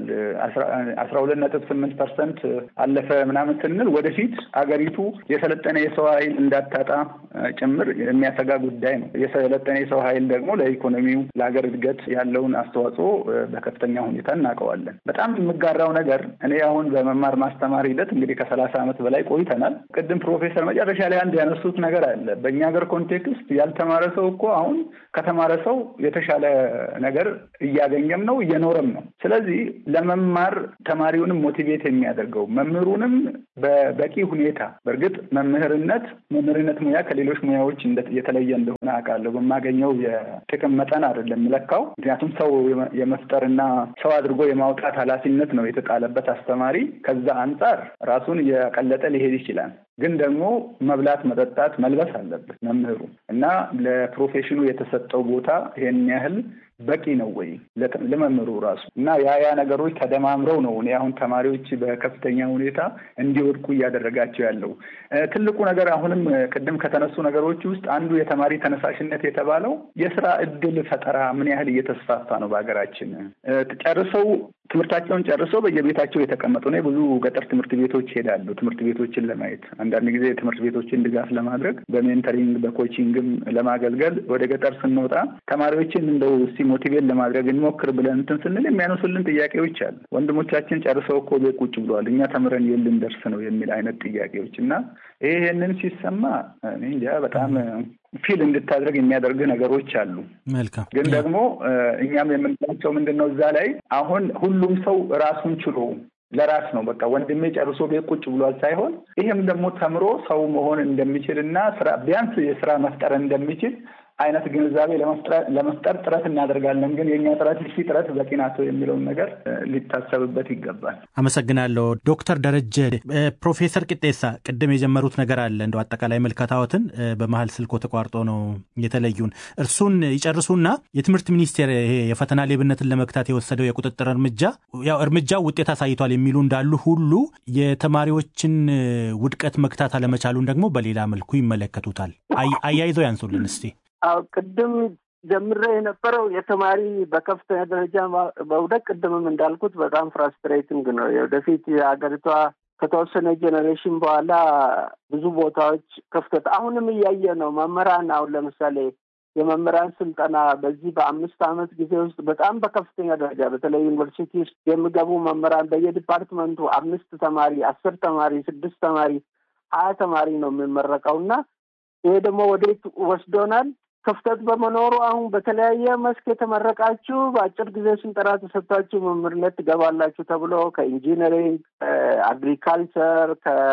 አስራ ሁለት ነጥብ ስምንት ፐርሰንት አለፈ ምናምን ስንል ወደፊት አገሪቱ የሰለጠነ የሰው ኃይል እንዳታጣ ጭምር የሚያሰጋ ጉዳይ ነው። የሰለጠነ የሰው ኃይል ደግሞ ለኢኮኖሚው ለሀገር እድገት ያለውን አስተዋጽኦ በከፍተኛ ሁኔታ እናውቀዋለን። በጣም የምጋራው ነገር እኔ አሁን በመማር ማስተማር ሂደት እንግዲህ ከሰላሳ ዓመት በላይ ቆይተናል። ቅድም ፕሮፌሰር መጨረሻ ላይ አንድ ያነሱት ነገር አለ። በእኛ ሀገር ኮንቴክስት ያልተማረ ሰው እኮ አሁን ከተማረ ሰው የተሻለ ነገር እያገኘም ነው እየኖረም ነው። ስለዚህ ለመማር ተማሪውንም ሞቲቬት የሚያደርገው መምህሩንም በበቂ ሁኔታ በእርግጥ መምህርነት መምህርነት ሙያ ከሌሎች ሙያዎች የተለየ እንደሆነ አውቃለሁ። በማገኘው የጥቅም መጠን አይደለም የምለካው። ምክንያቱም ሰው የመፍጠርና ሰው አድርጎ የማውጣት ኃላፊነት ነው የተጣለበት አስተማሪ። ከዛ አንጻር ራሱን እያቀለጠ ሊሄድ ይችላል። ግን ደግሞ መብላት፣ መጠጣት፣ መልበስ አለበት መምህሩ እና ለፕሮፌሽኑ የተሰጠው ቦታ ይሄን ያህል በቂ ነው ወይ ለመምህሩ ራሱ እና ያ ያ ነገሮች ተደማምረው ነው እኔ አሁን ተማሪዎች በከፍተኛ ሁኔታ እንዲወድቁ እያደረጋቸው ያለው። ትልቁ ነገር አሁንም ቅድም ከተነሱ ነገሮች ውስጥ አንዱ የተማሪ ተነሳሽነት የተባለው የስራ እድል ፈጠራ ምን ያህል እየተስፋፋ ነው በሀገራችን። ጨርሰው ትምህርታቸውን ጨርሰው በየቤታቸው የተቀመጡ ነው። ብዙ ገጠር ትምህርት ቤቶች ይሄዳሉ ትምህርት ቤቶችን ለማየት አንዳንድ ጊዜ ትምህርት ቤቶችን ድጋፍ ለማድረግ በሜንተሪንግ በኮቺንግም ለማገልገል ወደ ገጠር ስንወጣ ተማሪዎችን እንደው እስቲ ሞቲቬት ለማድረግ እንሞክር ብለን እንትን ስንል የሚያነሱልን ጥያቄዎች አሉ። ወንድሞቻችን ጨርሰው እኮ ቤት ቁጭ ብለዋል፣ እኛ ተምረን የት ልንደርስ ነው የሚል አይነት ጥያቄዎች እና ይሄንን ሲሰማ እኔ እንጃ በጣም ፊል እንድታደርግ የሚያደርግ ነገሮች አሉ። መልካም ግን ደግሞ እኛም የምንላቸው ምንድን ነው እዛ ላይ አሁን ሁሉም ሰው ራሱን ችሎ ለራስ ነው በቃ ወንድሜ ጨርሶ ቤት ቁጭ ብሏል ሳይሆን ይህም ደግሞ ተምሮ ሰው መሆን እንደሚችል እና ስራ ቢያንስ የስራ መፍጠር እንደሚችል አይነት ግንዛቤ ለመፍጠር ጥረት እናደርጋለን። ግን የእኛ ጥረት እሺ ጥረት በቂ ናቸው የሚለውን ነገር ሊታሰብበት ይገባል። አመሰግናለሁ ዶክተር ደረጀ። ፕሮፌሰር ቅጤሳ ቅድም የጀመሩት ነገር አለ እንደው አጠቃላይ መልከታዎትን በመሀል ስልኮ ተቋርጦ ነው የተለዩን። እርሱን ይጨርሱና የትምህርት ሚኒስቴር ይሄ የፈተና ሌብነትን ለመግታት የወሰደው የቁጥጥር እርምጃ ያው እርምጃው ውጤት አሳይቷል የሚሉ እንዳሉ ሁሉ የተማሪዎችን ውድቀት መግታት አለመቻሉን ደግሞ በሌላ መልኩ ይመለከቱታል። አያይዘው ያንሱልን እስቲ። አዎ ቅድም ጀምሬ የነበረው የተማሪ በከፍተኛ ደረጃ መውደቅ ቅድምም እንዳልኩት በጣም ፍራስትሬቲንግ ነው። ወደፊት የሀገሪቷ ከተወሰነ ጄኔሬሽን በኋላ ብዙ ቦታዎች ክፍተት አሁንም እያየ ነው። መምህራን አሁን ለምሳሌ የመምህራን ስልጠና በዚህ በአምስት ዓመት ጊዜ ውስጥ በጣም በከፍተኛ ደረጃ በተለይ ዩኒቨርሲቲ ውስጥ የሚገቡ መምህራን በየዲፓርትመንቱ አምስት ተማሪ፣ አስር ተማሪ፣ ስድስት ተማሪ፣ ሀያ ተማሪ ነው የሚመረቀው እና ይሄ ደግሞ ወዴት ወስዶናል? ክፍተት በመኖሩ አሁን በተለያየ መስክ የተመረቃችሁ በአጭር ጊዜ ስልጠና ተሰጥታችሁ መምህርነት ትገባላችሁ ተብሎ ከኢንጂነሪንግ፣ ከአግሪካልቸር፣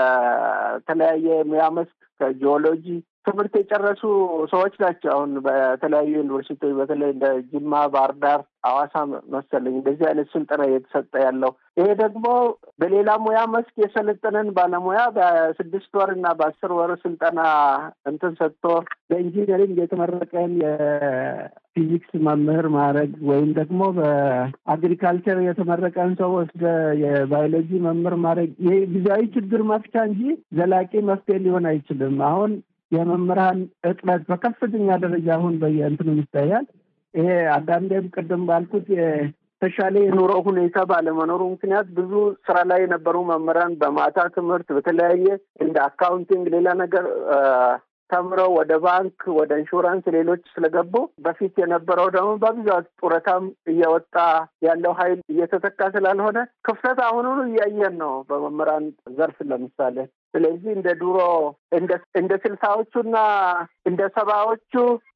ከተለያየ ሙያ መስክ ከጂኦሎጂ ትምህርት የጨረሱ ሰዎች ናቸው። አሁን በተለያዩ ዩኒቨርሲቲዎች በተለይ እንደ ጅማ፣ ባህር ዳር፣ ሐዋሳ መሰለኝ እንደዚህ አይነት ስልጠና እየተሰጠ ያለው ይሄ ደግሞ በሌላ ሙያ መስክ የሰለጠነን ባለሙያ በስድስት ወር እና በአስር ወር ስልጠና እንትን ሰጥቶ በኢንጂነሪንግ የተመረቀን የፊዚክስ መምህር ማድረግ ወይም ደግሞ በአግሪካልቸር የተመረቀን ሰው ወስደ የባዮሎጂ መምህር ማድረግ ይሄ ጊዜያዊ ችግር መፍቻ እንጂ ዘላቂ መፍትሄ ሊሆን አይችልም። አሁን የመምህራን እጥረት በከፍተኛ ደረጃ አሁን በየእንትኑ ይታያል። ይሄ አንዳንዴም ቅድም ባልኩት የተሻለ የኑሮ ሁኔታ ባለመኖሩ ምክንያት ብዙ ስራ ላይ የነበሩ መምህራን በማታ ትምህርት በተለያየ እንደ አካውንቲንግ ሌላ ነገር ተምረው ወደ ባንክ፣ ወደ ኢንሹራንስ፣ ሌሎች ስለገቡ በፊት የነበረው ደግሞ በብዛት ጡረታም እየወጣ ያለው ኃይል እየተተካ ስላልሆነ ክፍተት አሁኑኑ እያየን ነው በመምህራን ዘርፍ ለምሳሌ። ስለዚህ እንደ ድሮ እንደ ስልሳዎቹና እንደ ሰባዎቹ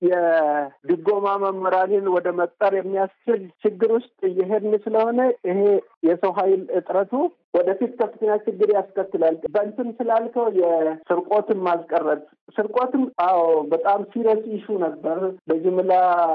የድጎማ መምህራንን ወደ መቅጠር የሚያስችል ችግር ውስጥ እየሄድን ስለሆነ ይሄ የሰው ኃይል እጥረቱ ወደፊት ከፍተኛ ችግር ያስከትላል። በእንትን ስላልከው የስርቆትን ማስቀረት ስርቆትም፣ አዎ በጣም ሲሪየስ ኢሹ ነበር። በጅምላ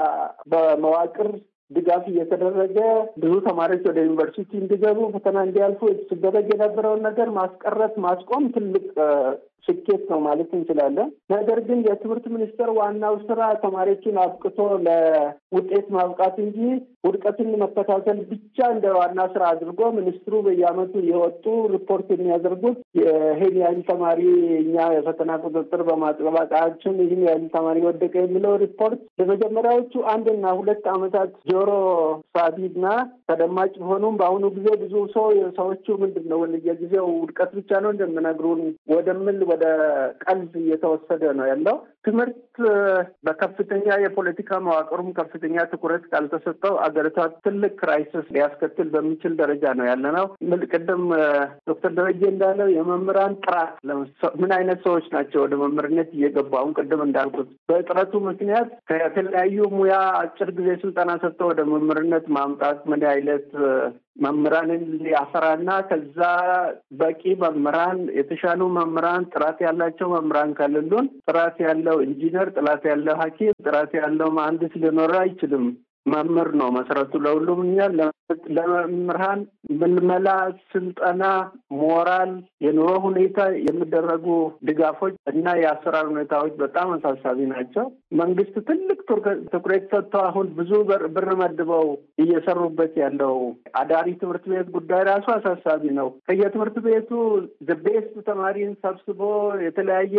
በመዋቅር ድጋፍ እየተደረገ ብዙ ተማሪዎች ወደ ዩኒቨርሲቲ እንዲገቡ ፈተና እንዲያልፉ ሲደረግ የነበረውን ነገር ማስቀረት ማስቆም ትልቅ ስኬት ነው ማለት እንችላለን። ነገር ግን የትምህርት ሚኒስቴር ዋናው ስራ ተማሪዎችን አብቅቶ ለውጤት ማብቃት እንጂ ውድቀትን መከታተል ብቻ እንደ ዋና ስራ አድርጎ ሚኒስትሩ በየዓመቱ የወጡ ሪፖርት የሚያደርጉት ይህን ያህል ተማሪ እኛ የፈተና ቁጥጥር በማጥበቃችን ይህን ያህል ተማሪ ወደቀ የሚለው ሪፖርት ለመጀመሪያዎቹ አንድና ሁለት ዓመታት ጆሮ ሳቢና ተደማጭ ቢሆኑም በአሁኑ ጊዜ ብዙ ሰው ሰዎቹ ምንድን ነው የጊዜው ውድቀት ብቻ ነው እንደምነግሩን ወደምል ወደ ቀልድ እየተወሰደ ነው ያለው። ትምህርት በከፍተኛ የፖለቲካ መዋቅሩም ከፍተኛ ትኩረት ካልተሰጠው አገሪቷ ትልቅ ክራይሲስ ሊያስከትል በሚችል ደረጃ ነው ያለ ነው። ቅድም ዶክተር ደረጀ እንዳለው የመምህራን ጥራት ምን አይነት ሰዎች ናቸው ወደ መምህርነት እየገቡ አሁን ቅድም እንዳልኩት በእጥረቱ ምክንያት ከተለያዩ ሙያ አጭር ጊዜ ስልጠና ሰጥተው ወደ መምህርነት ማምጣት ምን አይነት መምህራንን ሊያፈራና ከዛ በቂ መምህራን የተሻሉ መምህራን ጥራት ያላቸው መምህራን ከሌሉን ጥራት ያለው ኢንጂነር፣ ጥራት ያለው ሐኪም፣ ጥራት ያለው መሀንዲስ ሊኖር አይችልም። መምህር ነው መሰረቱ ለሁሉም። እኛ ለመምህራን ምልመላ፣ ስልጠና፣ ሞራል፣ የኑሮ ሁኔታ የሚደረጉ ድጋፎች እና የአሰራር ሁኔታዎች በጣም አሳሳቢ ናቸው። መንግስት ትልቅ ትኩረት ሰጥቶ አሁን ብዙ ብር መድበው እየሰሩበት ያለው አዳሪ ትምህርት ቤት ጉዳይ ራሱ አሳሳቢ ነው። ከየትምህርት ቤቱ ቤስት ተማሪን ሰብስቦ የተለያየ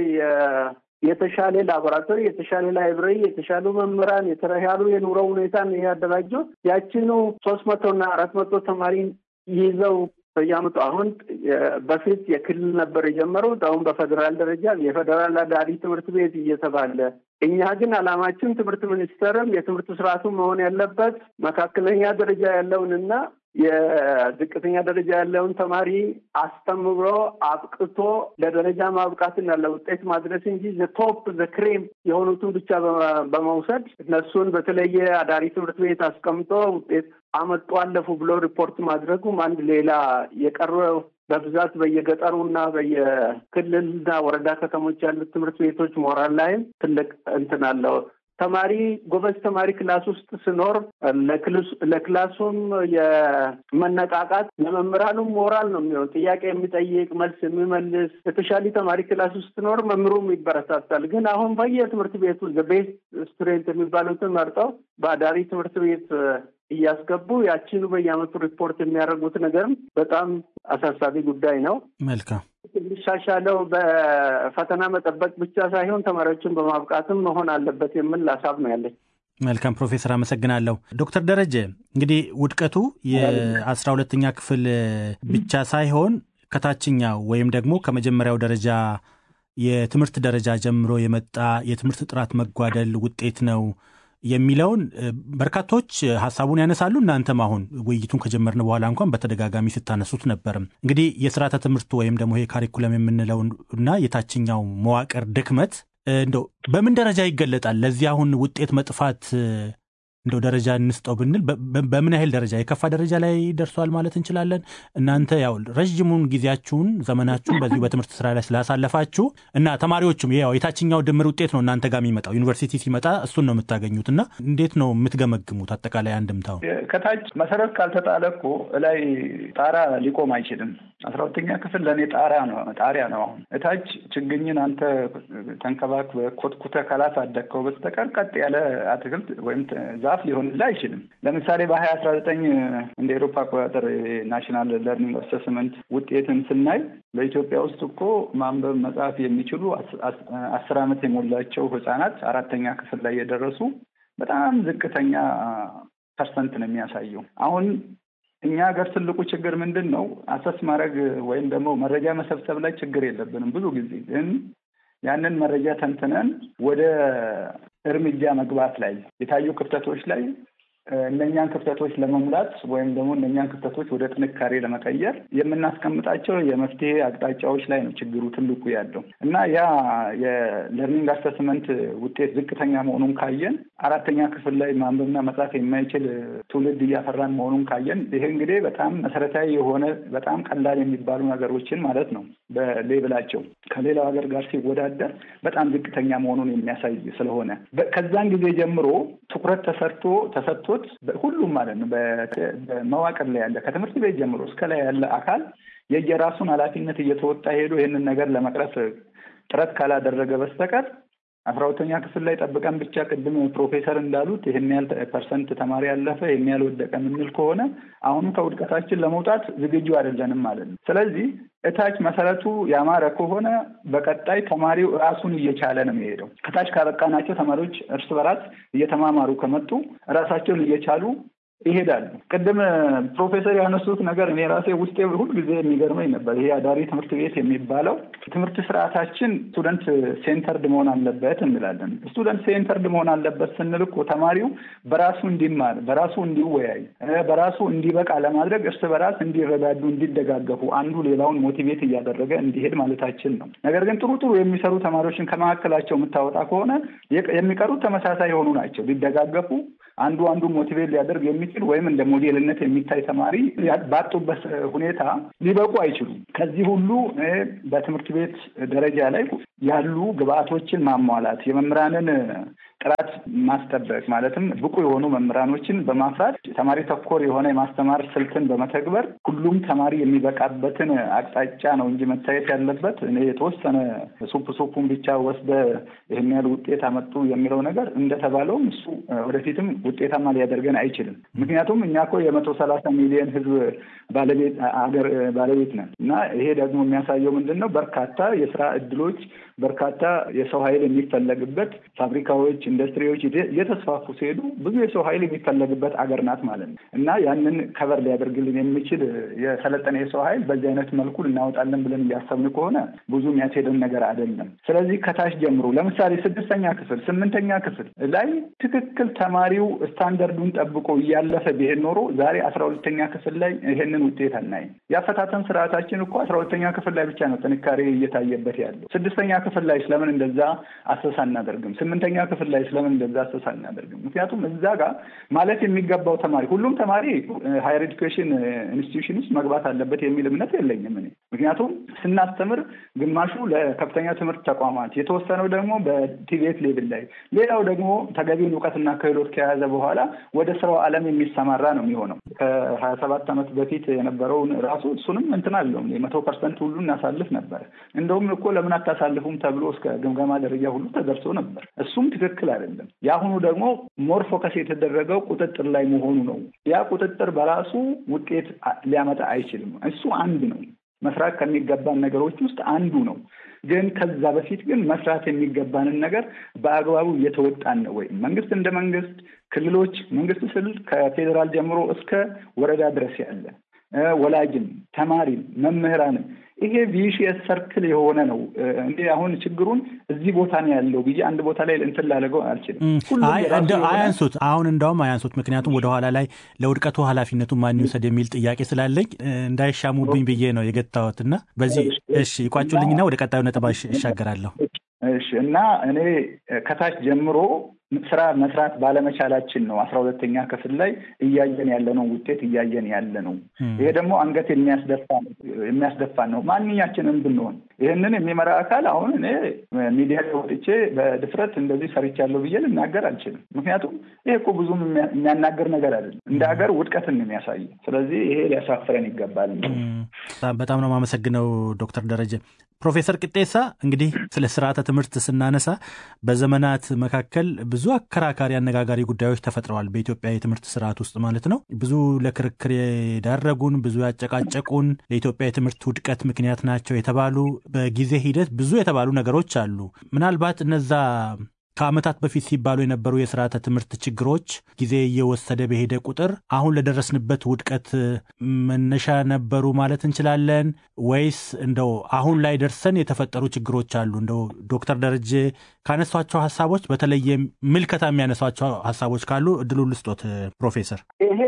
የተሻለ ላቦራቶሪ፣ የተሻለ ላይብረሪ፣ የተሻሉ መምህራን፣ የተሻሉ የኑሮ ሁኔታን ያደራጀው ያችኑ ሶስት መቶ እና አራት መቶ ተማሪን ይዘው በየዓመቱ አሁን በፊት የክልል ነበር የጀመሩት። አሁን በፌዴራል ደረጃ የፌዴራል አዳሪ ትምህርት ቤት እየተባለ እኛ ግን ዓላማችን ትምህርት ሚኒስቴርም የትምህርት ስርዓቱ መሆን ያለበት መካከለኛ ደረጃ ያለውንና የዝቅተኛ ደረጃ ያለውን ተማሪ አስተምሮ አብቅቶ ለደረጃ ማብቃትና ለውጤት ማድረስ እንጂ ዘቶፕ ዘክሬም የሆኑትን ብቻ በመውሰድ እነሱን በተለየ አዳሪ ትምህርት ቤት አስቀምጦ ውጤት አመጡ አለፉ ብሎ ሪፖርት ማድረጉም አንድ ሌላ የቀረው በብዛት በየገጠሩና በየክልልና ወረዳ ከተሞች ያሉት ትምህርት ቤቶች ሞራል ላይም ትልቅ እንትን አለው። ተማሪ ጎበዝ ተማሪ ክላስ ውስጥ ስኖር ለክላሱም የመነቃቃት ለመምህራኑም ሞራል ነው የሚሆን። ጥያቄ የሚጠይቅ መልስ የሚመልስ የተሻለ ተማሪ ክላስ ውስጥ ስኖር መምህሩም ይበረታታል። ግን አሁን በየትምህርት ቤቱ ቤስት ስቱደንት የሚባሉትን መርጠው በአዳሪ ትምህርት ቤት እያስገቡ ያችኑ በየዓመቱ ሪፖርት የሚያደርጉት ነገርም በጣም አሳሳቢ ጉዳይ ነው። መልካም የሚሻሻለው በፈተና መጠበቅ ብቻ ሳይሆን ተማሪዎችን በማብቃትም መሆን አለበት የሚል ሀሳብ ነው ያለኝ። መልካም ፕሮፌሰር አመሰግናለሁ። ዶክተር ደረጀ እንግዲህ ውድቀቱ የአስራ ሁለተኛ ክፍል ብቻ ሳይሆን ከታችኛው ወይም ደግሞ ከመጀመሪያው ደረጃ የትምህርት ደረጃ ጀምሮ የመጣ የትምህርት ጥራት መጓደል ውጤት ነው የሚለውን በርካቶች ሀሳቡን ያነሳሉ። እናንተም አሁን ውይይቱን ከጀመርን በኋላ እንኳን በተደጋጋሚ ስታነሱት ነበርም። እንግዲህ የስርዓተ ትምህርቱ ወይም ደግሞ ይሄ ካሪኩለም የምንለው እና የታችኛው መዋቅር ድክመት እንደው በምን ደረጃ ይገለጣል? ለዚህ አሁን ውጤት መጥፋት እንደው ደረጃ እንስጠው ብንል በምን ያህል ደረጃ የከፋ ደረጃ ላይ ደርሷል ማለት እንችላለን? እናንተ ያው ረዥሙን ጊዜያችሁን ዘመናችሁን በዚሁ በትምህርት ስራ ላይ ስላሳለፋችሁ እና ተማሪዎቹም ያው የታችኛው ድምር ውጤት ነው እናንተ ጋር የሚመጣው ዩኒቨርሲቲ ሲመጣ እሱን ነው የምታገኙት። እና እንዴት ነው የምትገመግሙት አጠቃላይ አንድምታው? ከታች መሰረት ካልተጣለ እኮ ላይ ጣራ ሊቆም አይችልም። አስራ ሁለተኛ ክፍል ለእኔ ጣራ ነው ጣሪያ ነው። አሁን እታች ችግኝን አንተ ተንከባክበህ ኮትኩተህ ካላሳደግከው በስተቀር ቀጥ ያለ አትክልት ወይም ዛፍ ሊሆንልህ አይችልም። ለምሳሌ በሀያ አስራ ዘጠኝ እንደ ኤሮፓ አቆጣጠር ናሽናል ለርኒንግ አሰስመንት ውጤትን ስናይ በኢትዮጵያ ውስጥ እኮ ማንበብ መጻፍ የሚችሉ አስር ዓመት የሞላቸው ህጻናት አራተኛ ክፍል ላይ የደረሱ በጣም ዝቅተኛ ፐርሰንት ነው የሚያሳየው አሁን እኛ ሀገር ትልቁ ችግር ምንድን ነው? አሰስ ማድረግ ወይም ደግሞ መረጃ መሰብሰብ ላይ ችግር የለብንም። ብዙ ጊዜ ግን ያንን መረጃ ተንትነን ወደ እርምጃ መግባት ላይ የታዩ ክፍተቶች ላይ እነኛን ክፍተቶች ለመሙላት ወይም ደግሞ እነኛን ክፍተቶች ወደ ጥንካሬ ለመቀየር የምናስቀምጣቸው የመፍትሄ አቅጣጫዎች ላይ ነው ችግሩ ትልቁ ያለው እና ያ የለርኒንግ አሰስመንት ውጤት ዝቅተኛ መሆኑን ካየን አራተኛ ክፍል ላይ ማንበብና መጻፍ የማይችል ትውልድ እያፈራን መሆኑን ካየን ይሄ እንግዲህ በጣም መሰረታዊ የሆነ በጣም ቀላል የሚባሉ ነገሮችን ማለት ነው በሌብላቸው ከሌላው ሀገር ጋር ሲወዳደር በጣም ዝቅተኛ መሆኑን የሚያሳይ ስለሆነ ከዛን ጊዜ ጀምሮ ትኩረት ተሰርቶ ተሰጥቶ ሁሉም ማለት ነው በመዋቅር ላይ ያለ ከትምህርት ቤት ጀምሮ እስከ ላይ ያለ አካል የየራሱን ኃላፊነት እየተወጣ ሄዶ ይህንን ነገር ለመቅረፍ ጥረት ካላደረገ በስተቀር አስራ ሁለተኛ ክፍል ላይ ጠብቀን ብቻ ቅድም ፕሮፌሰር እንዳሉት ይህን ያህል ፐርሰንት ተማሪ ያለፈ ይህን ያህል ወደቀ የምንል ከሆነ አሁንም ከውድቀታችን ለመውጣት ዝግጁ አይደለንም ማለት ነው። ስለዚህ እታች መሰረቱ ያማረ ከሆነ በቀጣይ ተማሪው ራሱን እየቻለ ነው የሚሄደው። ከታች ካበቃናቸው ተማሪዎች እርስ በራስ እየተማማሩ ከመጡ ራሳቸውን እየቻሉ ይሄዳሉ። ቅድም ፕሮፌሰር ያነሱት ነገር እኔ ራሴ ውስጤ ሁልጊዜ የሚገርመኝ ነበር። ይሄ አዳሪ ትምህርት ቤት የሚባለው ትምህርት ስርዓታችን ስቱደንት ሴንተርድ መሆን አለበት እንላለን። ስቱደንት ሴንተርድ መሆን አለበት ስንል እኮ ተማሪው በራሱ እንዲማር፣ በራሱ እንዲወያይ፣ በራሱ እንዲበቃ ለማድረግ እርስ በራስ እንዲረዳዱ፣ እንዲደጋገፉ፣ አንዱ ሌላውን ሞቲቬት እያደረገ እንዲሄድ ማለታችን ነው። ነገር ግን ጥሩ ጥሩ የሚሰሩ ተማሪዎችን ከመካከላቸው የምታወጣ ከሆነ የሚቀሩት ተመሳሳይ የሆኑ ናቸው። ሊደጋገፉ አንዱ አንዱ ሞቲቬት ሊያደርግ የሚችል ወይም እንደ ሞዴልነት የሚታይ ተማሪ ባጡበት ሁኔታ ሊበቁ አይችሉም። ከዚህ ሁሉ በትምህርት ቤት ደረጃ ላይ ያሉ ግብአቶችን ማሟላት የመምህራንን ጥራት ማስጠበቅ ማለትም ብቁ የሆኑ መምህራኖችን በማፍራት ተማሪ ተኮር የሆነ የማስተማር ስልትን በመተግበር ሁሉም ተማሪ የሚበቃበትን አቅጣጫ ነው እንጂ መታየት ያለበት እኔ የተወሰነ ሱፕ ሱፑን ብቻ ወስደ ይህን ያህል ውጤት አመጡ የሚለው ነገር እንደተባለውም እሱ ወደፊትም ውጤታማ ሊያደርገን አይችልም። ምክንያቱም እኛ እኮ የመቶ ሰላሳ ሚሊዮን ሕዝብ ባለቤት አገር ባለቤት ነን እና ይሄ ደግሞ የሚያሳየው ምንድን ነው? በርካታ የስራ እድሎች በርካታ የሰው ኃይል የሚፈለግበት ፋብሪካዎች፣ ኢንዱስትሪዎች እየተስፋፉ ሲሄዱ ብዙ የሰው ኃይል የሚፈለግበት አገር ናት ማለት ነው እና ያንን ከበር ሊያደርግልን የሚችል የሰለጠነ የሰው ኃይል በዚህ አይነት መልኩ እናወጣለን ብለን እያሰብን ከሆነ ብዙ የሚያስሄደን ነገር አይደለም። ስለዚህ ከታች ጀምሮ ለምሳሌ ስድስተኛ ክፍል፣ ስምንተኛ ክፍል ላይ ትክክል ተማሪው ስታንዳርዱን ጠብቆ እያለፈ ቢሄድ ኖሮ ዛሬ አስራ ሁለተኛ ክፍል ላይ ይሄንን ውጤት አናይም። የአፈታተን ስርዓታችን እኮ አስራ ሁለተኛ ክፍል ላይ ብቻ ነው ጥንካሬ እየታየበት ያለው። ስድስተኛ ክፍል ላይ ስለምን እንደዛ አሰሳ አናደርግም? ስምንተኛ ክፍል ላይ ስለምን እንደዛ አሰሳ አናደርግም? ምክንያቱም እዛ ጋር ማለት የሚገባው ተማሪ ሁሉም ተማሪ ሃየር ኤዱኬሽን ኢንስቲትዩሽን ውስጥ መግባት አለበት የሚል እምነት የለኝም እኔ። ምክንያቱም ስናስተምር ግማሹ ለከፍተኛ ትምህርት ተቋማት፣ የተወሰነው ደግሞ በቲቤት ሌቭል ላይ፣ ሌላው ደግሞ ተገቢውን እውቀትና ክህሎት ከያዘ በኋላ ወደ ስራው ዓለም የሚሰማራ ነው የሚሆነው። ከሀያ ሰባት ዓመት በፊት የነበረውን ራሱ እሱንም እንትን አለው መቶ ፐርሰንት ሁሉ እናሳልፍ ነበር። እንደውም እኮ ለምን አታሳልፉም ተብሎ እስከ ግምገማ ደረጃ ሁሉ ተደርሶ ነበር። እሱም ትክክል አይደለም። የአሁኑ ደግሞ ሞር ፎከስ የተደረገው ቁጥጥር ላይ መሆኑ ነው። ያ ቁጥጥር በራሱ ውጤት ሊያመጣ አይችልም። እሱ አንድ ነው፣ መስራት ከሚገባን ነገሮች ውስጥ አንዱ ነው። ግን ከዛ በፊት ግን መስራት የሚገባንን ነገር በአግባቡ እየተወጣን ነው ወይ? መንግስት እንደ መንግስት፣ ክልሎች መንግስት ስል ከፌዴራል ጀምሮ እስከ ወረዳ ድረስ ያለ ወላጅም፣ ተማሪም፣ መምህራንም ይሄ ቪሺየስ ሰርክል የሆነ ነው። እንዲ አሁን ችግሩን እዚህ ቦታ ነው ያለው ብዬ አንድ ቦታ ላይ እንትን ላደርገው አልችልም። አያንሱት፣ አሁን እንዳውም አያንሱት። ምክንያቱም ወደኋላ ላይ ለውድቀቱ ኃላፊነቱን ማን ይውሰድ የሚል ጥያቄ ስላለኝ እንዳይሻሙብኝ ብዬ ነው የገታሁት እና በዚህ እሺ ይቋጩልኝና ወደ ቀጣዩ ነጥብ ይሻገራለሁ። እሺ እና እኔ ከታች ጀምሮ ስራ መስራት ባለመቻላችን ነው አስራ ሁለተኛ ክፍል ላይ እያየን ያለነው ውጤት እያየን ያለ ነው። ይሄ ደግሞ አንገት የሚያስደፋ ነው። ማንኛችንም ብንሆን ይህንን የሚመራ አካል አሁን እኔ ሚዲያ ወጥቼ በድፍረት እንደዚህ ሰርቻለሁ ብዬ ልናገር አልችልም። ምክንያቱም ይሄ እኮ ብዙም የሚያናገር ነገር አይደለም። እንደ ሀገር ውድቀትን የሚያሳይ ስለዚህ ይሄ ሊያሳፍረን ይገባል። በጣም ነው የማመሰግነው ዶክተር ደረጀ። ፕሮፌሰር ቅጤሳ እንግዲህ ስለ ስርዓተ ትምህርት ስናነሳ በዘመናት መካከል ብዙ አከራካሪ አነጋጋሪ ጉዳዮች ተፈጥረዋል። በኢትዮጵያ የትምህርት ስርዓት ውስጥ ማለት ነው። ብዙ ለክርክር የዳረጉን፣ ብዙ ያጨቃጨቁን፣ ለኢትዮጵያ የትምህርት ውድቀት ምክንያት ናቸው የተባሉ በጊዜ ሂደት ብዙ የተባሉ ነገሮች አሉ። ምናልባት እነዛ ከዓመታት በፊት ሲባሉ የነበሩ የስርዓተ ትምህርት ችግሮች ጊዜ እየወሰደ በሄደ ቁጥር አሁን ለደረስንበት ውድቀት መነሻ ነበሩ ማለት እንችላለን ወይስ እንደው አሁን ላይ ደርሰን የተፈጠሩ ችግሮች አሉ? እንደው ዶክተር ደረጀ ካነሷቸው ሀሳቦች በተለየ ምልከታ የሚያነሷቸው ሀሳቦች ካሉ እድሉ ልስጦት ፕሮፌሰር። ይሄ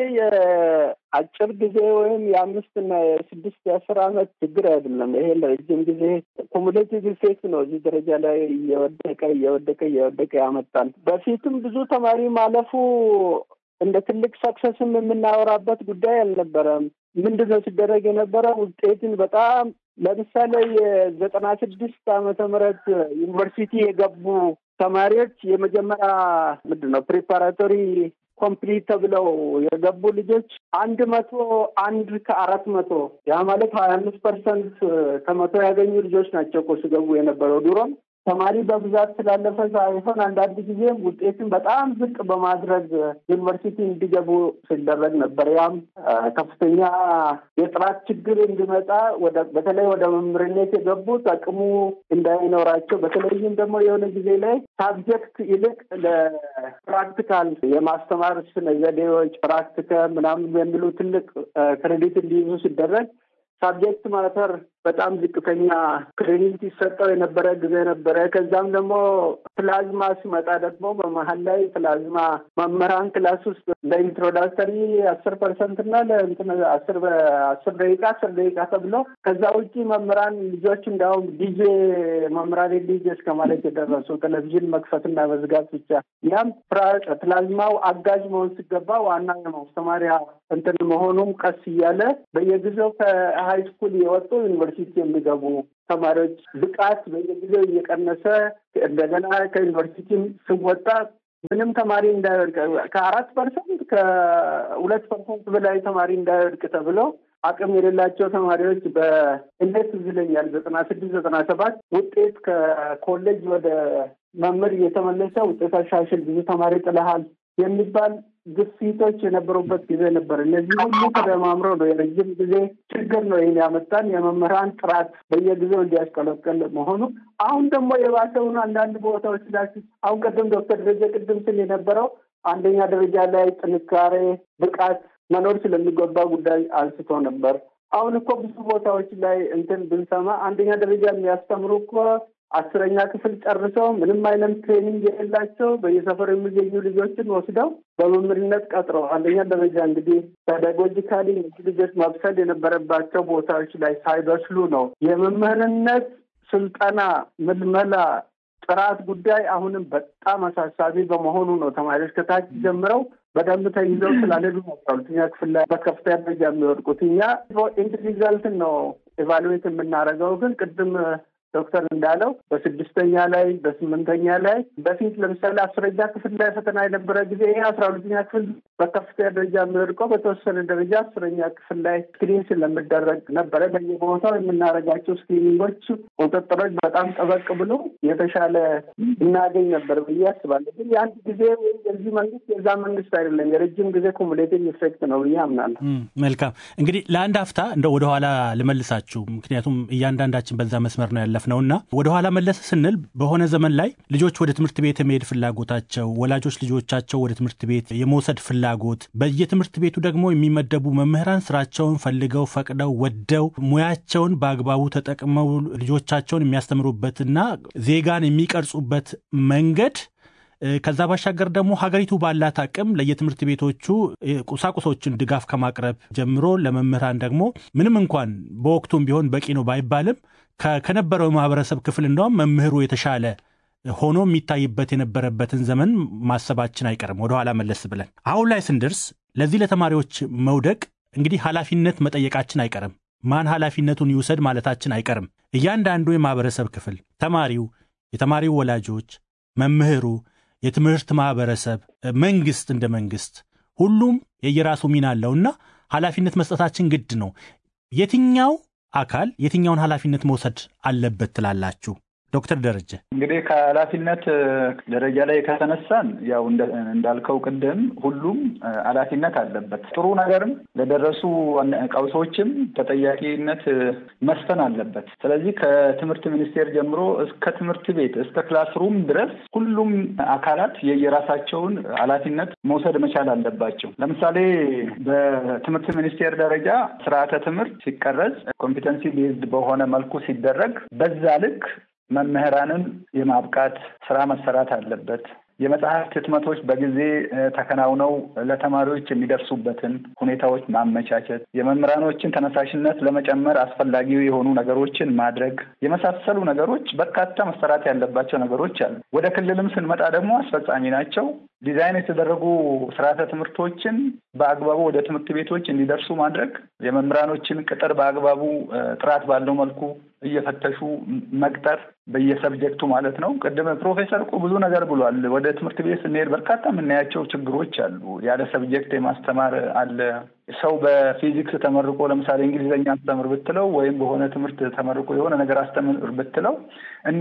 የአጭር ጊዜ ወይም የአምስትና የስድስት የአስር ዓመት ችግር አይደለም። ይሄ ለረጅም ጊዜ ኮሙሌቲቭ ኢፌክት ነው። እዚህ ደረጃ ላይ እየወደቀ እየወደቀ እየወደቀ ያመጣል። በፊትም ብዙ ተማሪ ማለፉ እንደ ትልቅ ሰክሰስም የምናወራበት ጉዳይ አልነበረም። ምንድን ነው ሲደረግ የነበረ ውጤትን በጣም ለምሳሌ የዘጠና ስድስት ዓመተ ምህረት ዩኒቨርሲቲ የገቡ ተማሪዎች የመጀመሪያ ምንድን ነው ፕሪፓራቶሪ ኮምፕሊት ተብለው የገቡ ልጆች አንድ መቶ አንድ ከአራት መቶ ያ ማለት ሀያ አምስት ፐርሰንት ከመቶ ያገኙ ልጆች ናቸው እኮ ሲገቡ የነበረው ድሮም ተማሪ በብዛት ስላለፈ ሳይሆን አንዳንድ ጊዜም ውጤትን በጣም ዝቅ በማድረግ ዩኒቨርሲቲ እንዲገቡ ሲደረግ ነበር። ያም ከፍተኛ የጥራት ችግር እንዲመጣ በተለይ ወደ መምህርነት የገቡት አቅሙ እንዳይኖራቸው በተለይም ደግሞ የሆነ ጊዜ ላይ ሳብጀክት ይልቅ ለፕራክቲካል የማስተማር ስነ ዘዴዎች ፕራክቲከ ምናምን የሚሉ ትልቅ ክሬዲት እንዲይዙ ሲደረግ ሳብጀክት ማተር በጣም ዝቅተኛ ክሬዲት ይሰጠው የነበረ ጊዜ ነበረ። ከዛም ደግሞ ፕላዝማ ሲመጣ ደግሞ በመሀል ላይ ፕላዝማ መምህራን ክላስ ውስጥ ለኢንትሮዳክተሪ አስር ፐርሰንት እና ለእንትን አስር አስር ደቂቃ አስር ደቂቃ ተብሎ ከዛ ውጭ መምህራን ልጆች እንዲያውም ዲጄ መምህራን ዲጄ እስከ ማለት የደረሱ ቴሌቪዥን መክፈትና መዝጋት ብቻ ያም ፕላዝማው አጋዥ መሆን ሲገባ ዋና የማስተማሪያ እንትን መሆኑም ቀስ እያለ በየጊዜው ከሀይ ስኩል የወጡ ዩኒቨርሲቲ የሚገቡ ተማሪዎች ብቃት በየጊዜው እየቀነሰ እንደገና ከዩኒቨርሲቲም ስወጣ ምንም ተማሪ እንዳይወድቅ ከአራት ፐርሰንት ከሁለት ፐርሰንት በላይ ተማሪ እንዳይወድቅ ተብሎ አቅም የሌላቸው ተማሪዎች በእንዴት ትዝ ይለኛል ዘጠና ስድስት ዘጠና ሰባት ውጤት ከኮሌጅ ወደ መምህር እየተመለሰ ውጤት አሻሽል ብዙ ተማሪ ጥለሃል የሚባል ግፊቶች የነበሩበት ጊዜ ነበር። እነዚህ ሁሉ ተደማምረው ነው የረጅም ጊዜ ችግር ነው ይህን ያመጣን የመምህራን ጥራት በየጊዜው እንዲያሽቀለቀል መሆኑ። አሁን ደግሞ የባሰውን አንዳንድ ቦታዎች ላይ አሁን ቅድም ዶክተር ደረጀ ቅድም ስል የነበረው አንደኛ ደረጃ ላይ ጥንካሬ፣ ብቃት መኖር ስለሚገባ ጉዳይ አንስቶ ነበር። አሁን እኮ ብዙ ቦታዎች ላይ እንትን ብንሰማ አንደኛ ደረጃ የሚያስተምሩ እኮ አስረኛ ክፍል ጨርሰው ምንም አይነት ትሬኒንግ የሌላቸው በየሰፈሩ የሚገኙ ልጆችን ወስደው በመምህርነት ቀጥረው አንደኛ ደረጃ እንግዲህ ፔዳጎጂካሊ ልጆች መብሰል የነበረባቸው ቦታዎች ላይ ሳይበስሉ ነው የመምህርነት ስልጠና ምልመላ ጥራት ጉዳይ አሁንም በጣም አሳሳቢ በመሆኑ ነው ተማሪዎች ከታች ጀምረው በደንብ ተይዘው ስላልሄዱ ነው ሁለተኛ ክፍል ላይ በከፍተኛ ደረጃ የሚወድቁት። እኛ ኢንድ ሪዛልትን ነው ኤቫሉዌት የምናደርገው ግን ቅድም ዶክተር እንዳለው በስድስተኛ ላይ በስምንተኛ ላይ በፊት ለምሳሌ አስረኛ ክፍል ላይ ፈተና የነበረ ጊዜ ይሄ አስራ ሁለተኛ ክፍል በከፍተኛ ደረጃ የሚወድቀው በተወሰነ ደረጃ አስረኛ ክፍል ላይ ስክሪን ስለሚደረግ ነበረ። በየቦታው የምናደርጋቸው ስክሪኒንጎች፣ ቁጥጥሮች በጣም ጠበቅ ብሎ የተሻለ እናገኝ ነበር ብዬ አስባለሁ። ግን የአንድ ጊዜ ወይም የዚህ መንግስት የዛ መንግስት አይደለም፣ የረጅም ጊዜ ኮሙሌቲቭ ኢፌክት ነው ብዬ አምናለሁ። መልካም እንግዲህ ለአንድ አፍታ እንደ ወደኋላ ልመልሳችሁ፣ ምክንያቱም እያንዳንዳችን በዛ መስመር ነው ያለ ነውና ወደ ኋላ መለስ ስንል በሆነ ዘመን ላይ ልጆች ወደ ትምህርት ቤት የመሄድ ፍላጎታቸው፣ ወላጆች ልጆቻቸው ወደ ትምህርት ቤት የመውሰድ ፍላጎት፣ በየትምህርት ቤቱ ደግሞ የሚመደቡ መምህራን ስራቸውን ፈልገው ፈቅደው ወደው ሙያቸውን በአግባቡ ተጠቅመው ልጆቻቸውን የሚያስተምሩበትና ዜጋን የሚቀርጹበት መንገድ ከዛ ባሻገር ደግሞ ሀገሪቱ ባላት አቅም ለየትምህርት ቤቶቹ ቁሳቁሶችን ድጋፍ ከማቅረብ ጀምሮ ለመምህራን ደግሞ ምንም እንኳን በወቅቱም ቢሆን በቂ ነው ባይባልም ከነበረው የማህበረሰብ ክፍል እንደውም መምህሩ የተሻለ ሆኖ የሚታይበት የነበረበትን ዘመን ማሰባችን አይቀርም። ወደኋላ መለስ ብለን አሁን ላይ ስንደርስ ለዚህ ለተማሪዎች መውደቅ እንግዲህ ኃላፊነት መጠየቃችን አይቀርም። ማን ኃላፊነቱን ይውሰድ ማለታችን አይቀርም። እያንዳንዱ የማህበረሰብ ክፍል ተማሪው፣ የተማሪው ወላጆች፣ መምህሩ፣ የትምህርት ማህበረሰብ፣ መንግስት እንደ መንግስት ሁሉም የየራሱ ሚና አለውና ኃላፊነት መስጠታችን ግድ ነው። የትኛው አካል የትኛውን ኃላፊነት መውሰድ አለበት ትላላችሁ? ዶክተር ደረጀ እንግዲህ ከኃላፊነት ደረጃ ላይ ከተነሳን ያው እንዳልከው ቅድም ሁሉም ኃላፊነት አለበት። ጥሩ ነገርም ለደረሱ ቀውሶችም ተጠያቂነት መስፈን አለበት። ስለዚህ ከትምህርት ሚኒስቴር ጀምሮ እስከ ትምህርት ቤት እስከ ክላስሩም ድረስ ሁሉም አካላት የየራሳቸውን ኃላፊነት መውሰድ መቻል አለባቸው። ለምሳሌ በትምህርት ሚኒስቴር ደረጃ ስርዓተ ትምህርት ሲቀረጽ ኮምፒተንሲ ቤዝድ በሆነ መልኩ ሲደረግ በዛ ልክ መምህራንን የማብቃት ስራ መሰራት አለበት። የመጽሐፍት ህትመቶች በጊዜ ተከናውነው ለተማሪዎች የሚደርሱበትን ሁኔታዎች ማመቻቸት፣ የመምህራኖችን ተነሳሽነት ለመጨመር አስፈላጊ የሆኑ ነገሮችን ማድረግ የመሳሰሉ ነገሮች በርካታ መሰራት ያለባቸው ነገሮች አሉ። ወደ ክልልም ስንመጣ ደግሞ አስፈጻሚ ናቸው። ዲዛይን የተደረጉ ስርዓተ ትምህርቶችን በአግባቡ ወደ ትምህርት ቤቶች እንዲደርሱ ማድረግ፣ የመምህራኖችን ቅጥር በአግባቡ ጥራት ባለው መልኩ እየፈተሹ መቅጠር በየሰብጀክቱ ማለት ነው። ቅድም ፕሮፌሰር እኮ ብዙ ነገር ብሏል። ወደ ትምህርት ቤት ስንሄድ በርካታ የምናያቸው ችግሮች አሉ። ያለ ሰብጀክት የማስተማር አለ። ሰው በፊዚክስ ተመርቆ ለምሳሌ እንግሊዝኛ አስተምር ብትለው ወይም በሆነ ትምህርት ተመርቆ የሆነ ነገር አስተምር ብትለው እንደ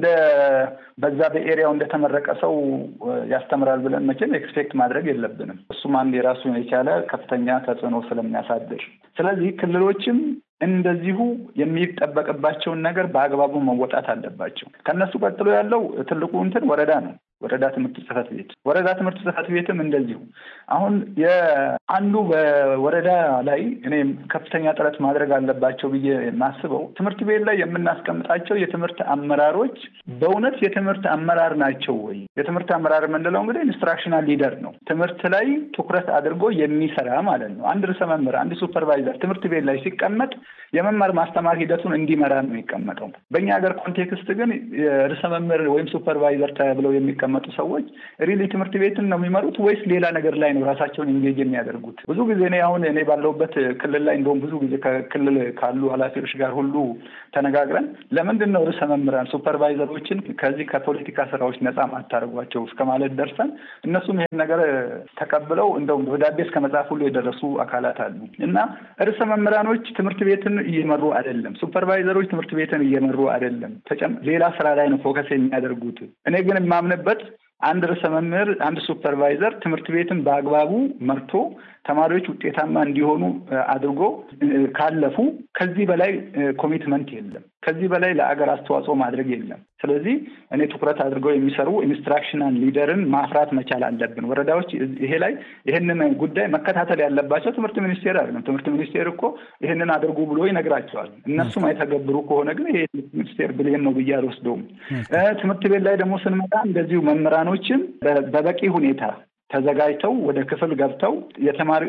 በዛ በኤሪያው እንደተመረቀ ሰው ያስተምራል ብለን መቼም ኤክስፔክት ማድረግ የለብንም። እሱም አንድ የራሱን የቻለ ከፍተኛ ተጽዕኖ ስለሚያሳድር ስለዚህ ክልሎችም እንደዚሁ የሚጠበቅባቸውን ነገር በአግባቡ መወጣት አለባቸው። ከነሱ ቀጥሎ ያለው ትልቁ እንትን ወረዳ ነው። ወረዳ ትምህርት ጽሕፈት ቤት ወረዳ ትምህርት ጽሕፈት ቤትም እንደዚሁ አሁን የአንዱ በወረዳ ላይ እኔ ከፍተኛ ጥረት ማድረግ አለባቸው ብዬ የማስበው ትምህርት ቤት ላይ የምናስቀምጣቸው የትምህርት አመራሮች በእውነት የትምህርት አመራር ናቸው ወይ? የትምህርት አመራር የምንለው እንግዲህ ኢንስትራክሽናል ሊደር ነው። ትምህርት ላይ ትኩረት አድርጎ የሚሰራ ማለት ነው። አንድ ርዕሰ መምህር፣ አንድ ሱፐርቫይዘር ትምህርት ቤት ላይ ሲቀመጥ የመማር ማስተማር ሂደቱን እንዲመራ ነው የሚቀመጠው። በእኛ ሀገር ኮንቴክስት ግን ርዕሰ መምህር ወይም ሱፐርቫይዘር ተብለው የሚቀመጡ ሰዎች ሪሊ ትምህርት ቤትን ነው የሚመሩት ወይስ ሌላ ነገር ላይ ነው ራሳቸውን ኢንጌጅ የሚያደርጉት? ብዙ ጊዜ እኔ አሁን እኔ ባለሁበት ክልል ላይ እንደውም ብዙ ጊዜ ከክልል ካሉ ኃላፊዎች ጋር ሁሉ ተነጋግረን ለምንድን ነው ርዕሰ መምህራን ሱፐርቫይዘሮችን ከዚህ ከፖለቲካ ስራዎች ነፃ ማታደርጓቸው እስከ ማለት ደርሰን እነሱም ይሄን ነገር ተቀብለው እንደውም ደብዳቤ እስከ መጽሐፍ ሁሉ የደረሱ አካላት አሉ እና ርዕሰ መምህራኖች ትምህርት ቤትን እየመሩ አይደለም። ሱፐርቫይዘሮች ትምህርት ቤትን እየመሩ አይደለም። ሌላ ስራ ላይ ነው ፎከስ የሚያደርጉት። እኔ ግን የማምንበት አንድ ርዕሰ መምህር፣ አንድ ሱፐርቫይዘር ትምህርት ቤትን በአግባቡ መርቶ ተማሪዎች ውጤታማ እንዲሆኑ አድርጎ ካለፉ ከዚህ በላይ ኮሚትመንት የለም። ከዚህ በላይ ለአገር አስተዋጽኦ ማድረግ የለም። ስለዚህ እኔ ትኩረት አድርገው የሚሰሩ ኢንስትራክሽናል ሊደርን ማፍራት መቻል አለብን። ወረዳዎች ይሄ ላይ ይህንን ጉዳይ መከታተል ያለባቸው ትምህርት ሚኒስቴር አይደለም። ትምህርት ሚኒስቴር እኮ ይህንን አድርጉ ብሎ ይነግራቸዋል። እነሱም አይተገብሩ ከሆነ ግን ይሄ ሚኒስቴር ብሌም ነው ብዬ አልወስደውም። ትምህርት ቤት ላይ ደግሞ ስንመጣ እንደዚሁ መምህራኖችን በበቂ ሁኔታ ተዘጋጅተው ወደ ክፍል ገብተው የተማሪ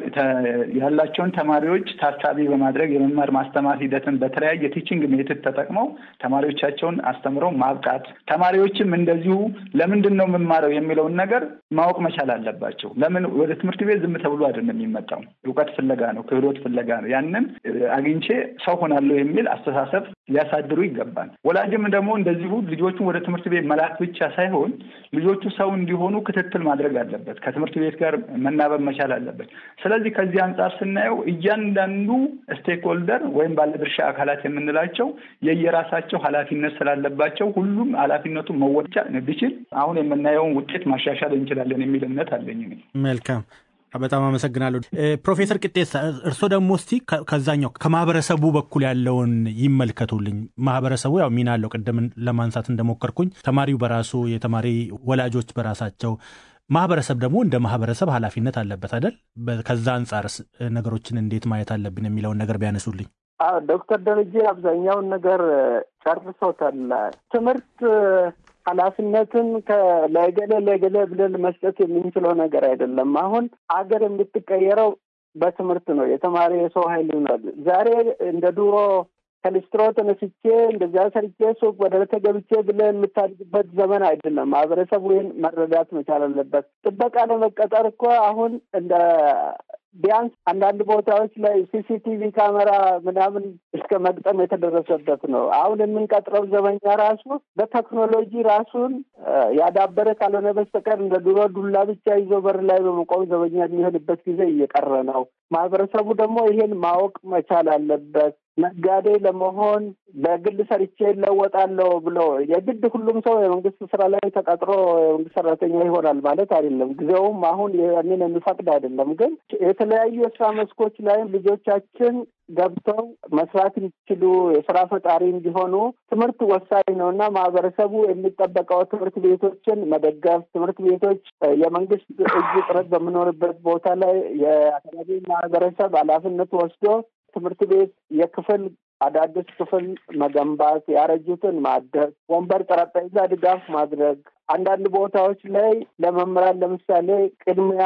ያላቸውን ተማሪዎች ታሳቢ በማድረግ የመማር ማስተማር ሂደትን በተለያየ ቲችንግ ሜትድ ተጠቅመው ተማሪዎቻቸውን አስተምረው ማብቃት፣ ተማሪዎችም እንደዚሁ ለምንድን ነው የምማረው የሚለውን ነገር ማወቅ መቻል አለባቸው። ለምን ወደ ትምህርት ቤት ዝም ተብሎ አይደለም የሚመጣው፣ እውቀት ፍለጋ ነው፣ ክህሎት ፍለጋ ነው። ያንን አግኝቼ ሰው ሆናለሁ የሚል አስተሳሰብ ሊያሳድሩ ይገባል። ወላጅም ደግሞ እንደዚሁ ልጆቹን ወደ ትምህርት ቤት መላክ ብቻ ሳይሆን ልጆቹ ሰው እንዲሆኑ ክትትል ማድረግ አለበት። ከትምህርት ቤት ጋር መናበብ መቻል አለበት። ስለዚህ ከዚህ አንጻር ስናየው እያንዳንዱ ስቴክሆልደር ወይም ባለድርሻ አካላት የምንላቸው የየራሳቸው ኃላፊነት ስላለባቸው ሁሉም ኃላፊነቱን መወጣት ቢችል አሁን የምናየውን ውጤት ማሻሻል እንችላለን የሚል እምነት አለኝ። መልካም በጣም አመሰግናለሁ ፕሮፌሰር ቅጤሳ። እርስዎ ደግሞ እስቲ ከዛኛው ከማህበረሰቡ በኩል ያለውን ይመልከቱልኝ። ማህበረሰቡ ያው ሚና አለው። ቅድም ለማንሳት እንደሞከርኩኝ ተማሪው በራሱ የተማሪ ወላጆች በራሳቸው ማህበረሰብ ደግሞ እንደ ማህበረሰብ ኃላፊነት አለበት አይደል? ከዛ አንጻርስ ነገሮችን እንዴት ማየት አለብን የሚለውን ነገር ቢያነሱልኝ። ዶክተር ደረጀ አብዛኛውን ነገር ጨርሶታል። ትምህርት ኃላፊነትን ለገሌ ለገሌ ብለን መስጠት የምንችለው ነገር አይደለም። አሁን አገር የምትቀየረው በትምህርት ነው። የተማሪ የሰው ኃይል ይኖራል። ዛሬ እንደ ድሮ ከሊስትሮ ተነስቼ እንደዚያ ሰርቼ ሱቅ ወደ ገብቼ ብለህ የምታድግበት ዘመን አይደለም። ማህበረሰቡ ይህን መረዳት መቻል አለበት። ጥበቃ ለመቀጠር እኮ አሁን እንደ ቢያንስ አንዳንድ ቦታዎች ላይ ሲሲቲቪ ካሜራ ምናምን እስከ መግጠም የተደረሰበት ነው። አሁን የምንቀጥረው ዘበኛ ራሱ በቴክኖሎጂ ራሱን ያዳበረ ካልሆነ በስተቀር እንደ ድሮ ዱላ ብቻ ይዞ በር ላይ በመቆም ዘበኛ የሚሆንበት ጊዜ እየቀረ ነው። ማህበረሰቡ ደግሞ ይሄን ማወቅ መቻል አለበት። ነጋዴ ለመሆን በግል ሰርቼ እለወጣለሁ ብሎ የግድ ሁሉም ሰው የመንግስት ስራ ላይ ተቀጥሮ የመንግስት ሰራተኛ ይሆናል ማለት አይደለም። ጊዜውም አሁን ያንን የሚፈቅድ አይደለም። ግን የተለያዩ የስራ መስኮች ላይም ልጆቻችን ገብተው መስራት እንዲችሉ የስራ ፈጣሪ እንዲሆኑ ትምህርት ወሳኝ ነው እና ማህበረሰቡ የሚጠበቀው ትምህርት ቤቶችን መደገፍ፣ ትምህርት ቤቶች የመንግስት እጅ ጥረት በምኖርበት ቦታ ላይ የአካባቢ ማህበረሰብ ኃላፊነት ወስዶ ትምህርት ቤት የክፍል አዳዲስ ክፍል መገንባት፣ ያረጁትን ማደስ፣ ወንበር፣ ጠረጴዛ ድጋፍ ማድረግ አንዳንድ ቦታዎች ላይ ለመምህራን ለምሳሌ ቅድሚያ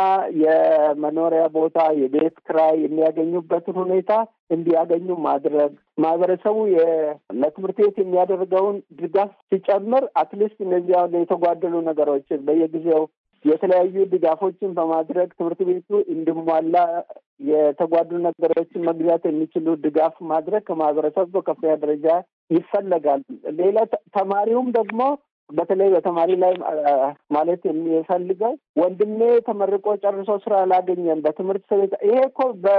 የመኖሪያ ቦታ የቤት ክራይ የሚያገኙበትን ሁኔታ እንዲያገኙ ማድረግ ማህበረሰቡ ለትምህርት ቤት የሚያደርገውን ድጋፍ ሲጨምር አትሊስት እነዚህ አሁን የተጓደሉ ነገሮችን በየጊዜው የተለያዩ ድጋፎችን በማድረግ ትምህርት ቤቱ እንዲሟላ የተጓዱ ነገሮችን መግዛት የሚችሉ ድጋፍ ማድረግ ከማህበረሰብ በከፍተኛ ደረጃ ይፈለጋል። ሌላ ተማሪውም ደግሞ በተለይ በተማሪ ላይ ማለት የሚፈልገው ወንድሜ ተመርቆ ጨርሶ ስራ አላገኘም በትምህርት ቤት ይሄ እኮ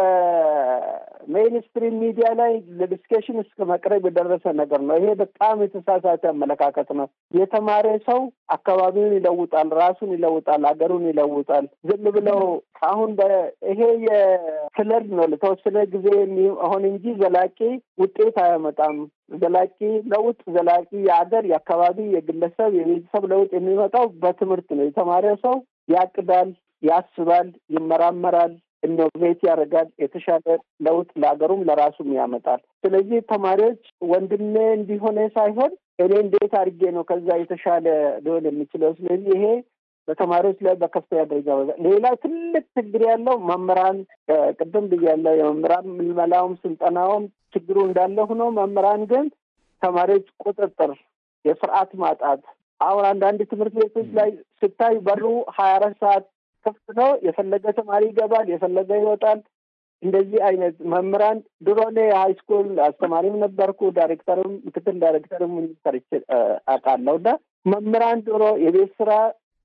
በሜይንስትሪም ሚዲያ ላይ ለዲስኬሽን እስከ መቅረብ የደረሰ ነገር ነው። ይሄ በጣም የተሳሳተ አመለካከት ነው። የተማረ ሰው አካባቢውን ይለውጣል፣ ራሱን ይለውጣል፣ ሀገሩን ይለውጣል። ዝም ብለው አሁን ይሄ የፍለድ ነው ለተወሰነ ጊዜ የሚሆን እንጂ ዘላቂ ውጤት አያመጣም። ዘላቂ ለውጥ ዘላቂ የሀገር፣ የአካባቢ፣ የግለሰብ፣ የቤተሰብ ለውጥ የሚመጣው በትምህርት ነው። የተማረ ሰው ያቅዳል፣ ያስባል፣ ይመራመራል፣ ኢኖቬት ያደርጋል። የተሻለ ለውጥ ለሀገሩም ለራሱም ያመጣል። ስለዚህ ተማሪዎች ወንድሜ እንዲሆነ ሳይሆን እኔ እንዴት አድርጌ ነው ከዛ የተሻለ ሊሆን የሚችለው። ስለዚህ ይሄ በተማሪዎች ላይ በከፍተኛ ደረጃ ሌላ ትልቅ ችግር ያለው መምህራን ቅድም ብያለሁ። የመምህራን ምልመላውም ስልጠናውም ችግሩ እንዳለ ሆኖ መምህራን ግን ተማሪዎች ቁጥጥር፣ የስርዓት ማጣት አሁን አንዳንድ ትምህርት ቤቶች ላይ ስታይ በሩ ሀያ አራት ሰዓት ክፍት ነው። የፈለገ ተማሪ ይገባል፣ የፈለገ ይወጣል። እንደዚህ አይነት መምህራን ድሮ እኔ የሀይ ስኩል አስተማሪም ነበርኩ፣ ዳይሬክተርም ምክትል ዳይሬክተርም ሰርቼ አውቃለሁ እና መምህራን ድሮ የቤት ስራ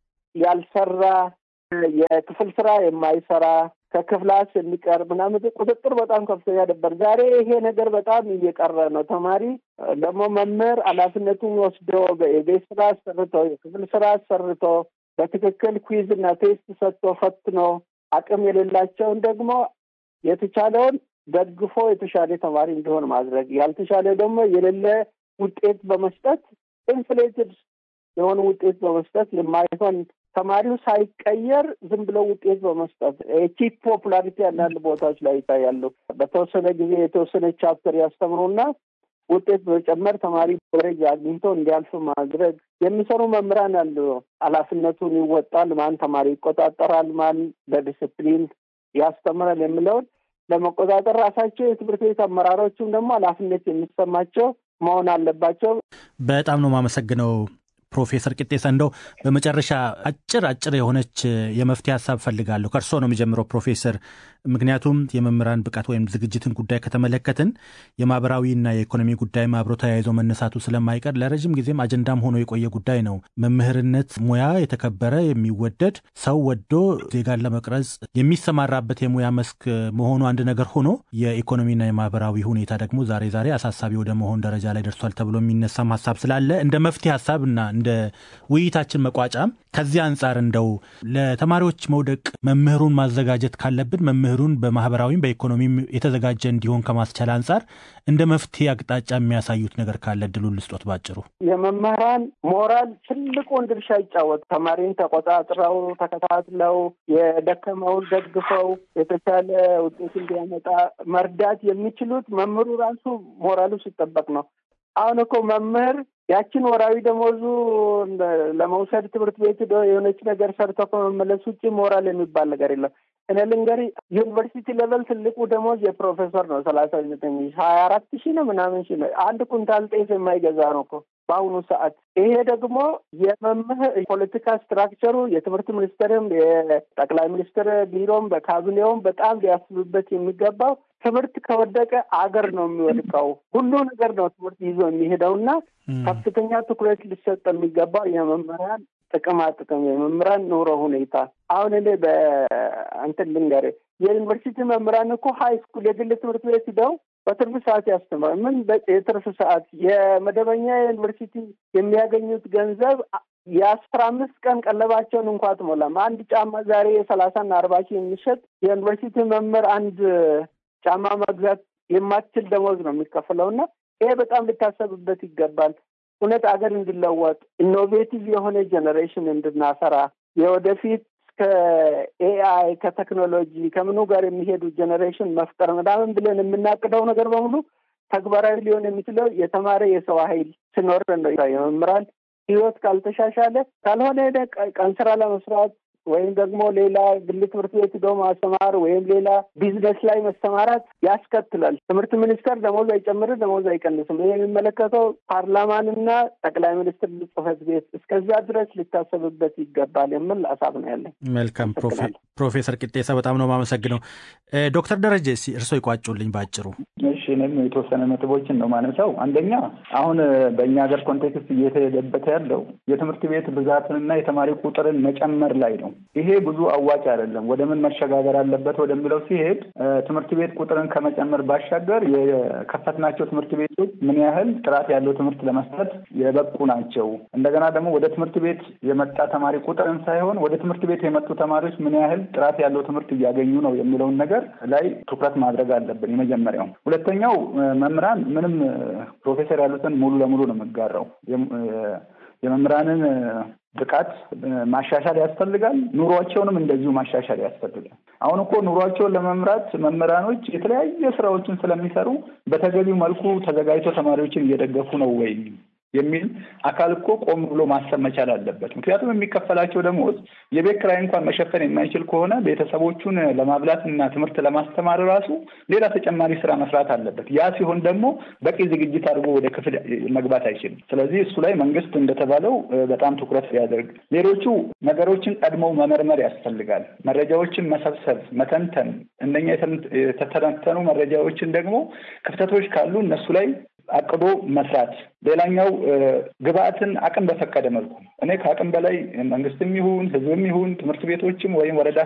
ያልሰራ የክፍል ስራ የማይሰራ ከክፍላስ የሚቀር ምናምን ቁጥጥር በጣም ከፍተኛ ነበር። ዛሬ ይሄ ነገር በጣም እየቀረ ነው። ተማሪ ደግሞ መምህር ኃላፊነቱን ወስዶ የቤት ስራ አሰርቶ የክፍል ስራ አሰርቶ በትክክል ኩዊዝ እና ቴስት ሰጥቶ ፈትኖ አቅም የሌላቸውን ደግሞ የተቻለውን ደግፎ የተሻለ ተማሪ እንዲሆን ማድረግ ያልተሻለ ደግሞ የሌለ ውጤት በመስጠት ኢንፍሌትድ የሆነ ውጤት በመስጠት የማይሆን ተማሪው ሳይቀየር ዝም ብሎ ውጤት በመስጠት ቺፕ ፖፑላሪቲ አንዳንድ ቦታዎች ላይ ይታያሉ። በተወሰነ ጊዜ የተወሰነ ቻፕተር ያስተምሩና ውጤት በመጨመር ተማሪ ደረጃ አግኝቶ እንዲያልፍ ማድረግ የሚሰሩ መምህራን አሉ። ኃላፊነቱን ይወጣል፣ ማን ተማሪ ይቆጣጠራል፣ ማን በዲስፕሊን ያስተምራል የሚለውን ለመቆጣጠር ራሳቸው የትምህርት ቤት አመራሮችም ደግሞ ኃላፊነት የሚሰማቸው መሆን አለባቸው። በጣም ነው የማመሰግነው ፕሮፌሰር ቂጤሳ እንደው በመጨረሻ አጭር አጭር የሆነች የመፍትሄ ሀሳብ ፈልጋለሁ። ከእርሶ ነው የሚጀምረው ፕሮፌሰር። ምክንያቱም የመምህራን ብቃት ወይም ዝግጅትን ጉዳይ ከተመለከትን የማህበራዊና የኢኮኖሚ ጉዳይም አብሮ ተያይዞ መነሳቱ ስለማይቀር ለረዥም ጊዜም አጀንዳም ሆኖ የቆየ ጉዳይ ነው። መምህርነት ሙያ የተከበረ የሚወደድ ሰው ወዶ ዜጋን ለመቅረጽ የሚሰማራበት የሙያ መስክ መሆኑ አንድ ነገር ሆኖ የኢኮኖሚና የማህበራዊ ሁኔታ ደግሞ ዛሬ ዛሬ አሳሳቢ ወደ መሆን ደረጃ ላይ ደርሷል ተብሎ የሚነሳም ሀሳብ ስላለ እንደ መፍትሄ ሀሳብ እና እንደ ውይይታችን መቋጫም ከዚህ አንጻር እንደው ለተማሪዎች መውደቅ መምህሩን ማዘጋጀት ካለብን መምህሩን በማህበራዊም በኢኮኖሚም የተዘጋጀ እንዲሆን ከማስቻል አንጻር እንደ መፍትሄ አቅጣጫ የሚያሳዩት ነገር ካለ ድሉን ልስጦት ባጭሩ። የመምህራን ሞራል ትልቁን ድርሻ ይጫወት። ተማሪን ተቆጣጥረው ተከታትለው የደከመውን ደግፈው የተሻለ ውጤት እንዲያመጣ መርዳት የሚችሉት መምህሩ ራሱ ሞራሉ ሲጠበቅ ነው። አሁን እኮ መምህር ያችን ወራዊ ደሞዙ ለመውሰድ ትምህርት ቤት ሄዶ የሆነች ነገር ሰርቶ ከመመለስ ውጭ ሞራል የሚባል ነገር የለም። እኔ ልንገሪ ዩኒቨርሲቲ ሌቨል ትልቁ ደሞዝ የፕሮፌሰር ነው። ሰላሳ ዘጠኝ ሀያ አራት ሺህ ነው ምናምን ሺህ ነው። አንድ ኩንታል ጤፍ የማይገዛ ነው እኮ በአሁኑ ሰዓት። ይሄ ደግሞ የመምህር ፖለቲካ ስትራክቸሩ የትምህርት ሚኒስቴርም የጠቅላይ ሚኒስትር ቢሮም በካቢኔውም በጣም ሊያስብበት የሚገባው ትምህርት ከወደቀ አገር ነው የሚወድቀው። ሁሉ ነገር ነው ትምህርት ይዞ የሚሄደው እና ከፍተኛ ትኩረት ሊሰጥ የሚገባው የመምህራን ጥቅማ ጥቅም የመምህራን ኑሮ ሁኔታ። አሁን እኔ በእንትን ልንገርህ የዩኒቨርሲቲ መምህራን እኮ ሀይ ስኩል የግል ትምህርት ቤት ሂደው በትርፍ ሰዓት ያስተምራል። ምን የትርፍ ሰዓት የመደበኛ የዩኒቨርሲቲ የሚያገኙት ገንዘብ የአስራ አምስት ቀን ቀለባቸውን እንኳ አትሞላም። አንድ ጫማ ዛሬ የሰላሳና አርባ ሺህ የሚሸጥ የዩኒቨርሲቲ መምህር አንድ ጫማ መግዛት የማትችል ደሞዝ ነው የሚከፍለው እና ይሄ በጣም ሊታሰብበት ይገባል። እውነት አገር እንዲለወጥ ኢኖቬቲቭ የሆነ ጀኔሬሽን እንድናፈራ የወደፊት ከኤአይ ከቴክኖሎጂ ከምኑ ጋር የሚሄዱ ጀኔሬሽን መፍጠር ምናምን ብለን የምናቅደው ነገር በሙሉ ተግባራዊ ሊሆን የሚችለው የተማረ የሰው ኃይል ሲኖር ነው። የመምህራን ህይወት ካልተሻሻለ ካልሆነ ቀን ስራ ለመስራት ወይም ደግሞ ሌላ ግል ትምህርት ቤት ሄዶ ማስተማር ወይም ሌላ ቢዝነስ ላይ መሰማራት ያስከትላል። ትምህርት ሚኒስቴር ደሞዝ አይጨምርም፣ ደሞዝ አይቀንስም። ይህ የሚመለከተው ፓርላማንና ጠቅላይ ሚኒስትር ጽሕፈት ቤት እስከዛ ድረስ ሊታሰብበት ይገባል የሚል ሀሳብ ነው ያለኝ። መልካም ፕሮፌሰር ቅጤሳ በጣም ነው የማመሰግነው። ዶክተር ደረጀ እርስዎ ይቋጩልኝ ባጭሩ። እሺ እኔም የተወሰነ ነጥቦችን ነው ማነሳው። አንደኛ አሁን በእኛ ሀገር ኮንቴክስት እየተሄደበት ያለው የትምህርት ቤት ብዛትንና የተማሪ ቁጥርን መጨመር ላይ ነው። ይሄ ብዙ አዋጭ አይደለም። ወደ ምን መሸጋገር አለበት ወደሚለው ሲሄድ ትምህርት ቤት ቁጥርን ከመጨመር ባሻገር የከፈትናቸው ትምህርት ቤቶች ምን ያህል ጥራት ያለው ትምህርት ለመስጠት የበቁ ናቸው። እንደገና ደግሞ ወደ ትምህርት ቤት የመጣ ተማሪ ቁጥርን ሳይሆን ወደ ትምህርት ቤት የመጡ ተማሪዎች ምን ያህል ጥራት ያለው ትምህርት እያገኙ ነው የሚለውን ነገር ላይ ትኩረት ማድረግ አለብን። የመጀመሪያው። ሁለተኛው መምህራን ምንም ፕሮፌሰር ያሉትን ሙሉ ለሙሉ ነው የምጋራው። የመምህራንን ብቃት ማሻሻል ያስፈልጋል። ኑሯቸውንም እንደዚሁ ማሻሻል ያስፈልጋል። አሁን እኮ ኑሯቸውን ለመምራት መምህራኖች የተለያየ ስራዎችን ስለሚሰሩ በተገቢው መልኩ ተዘጋጅቶ ተማሪዎችን እየደገፉ ነው ወይ የሚል አካል እኮ ቆም ብሎ ማሰብ መቻል አለበት። ምክንያቱም የሚከፈላቸው ደሞዝ የቤት ኪራይ እንኳን መሸፈን የማይችል ከሆነ ቤተሰቦቹን ለማብላት እና ትምህርት ለማስተማር ራሱ ሌላ ተጨማሪ ስራ መስራት አለበት። ያ ሲሆን ደግሞ በቂ ዝግጅት አድርጎ ወደ ክፍል መግባት አይችልም። ስለዚህ እሱ ላይ መንግስት እንደተባለው በጣም ትኩረት ሊያደርግ፣ ሌሎቹ ነገሮችን ቀድመው መመርመር ያስፈልጋል። መረጃዎችን መሰብሰብ፣ መተንተን፣ እነኛ የተተነተኑ መረጃዎችን ደግሞ ክፍተቶች ካሉ እነሱ ላይ አቅዶ መስራት። ሌላኛው ግብአትን አቅም በፈቀደ መልኩ እኔ ከአቅም በላይ መንግስትም ይሁን ህዝብም ይሁን ትምህርት ቤቶችም ወይም ወረዳ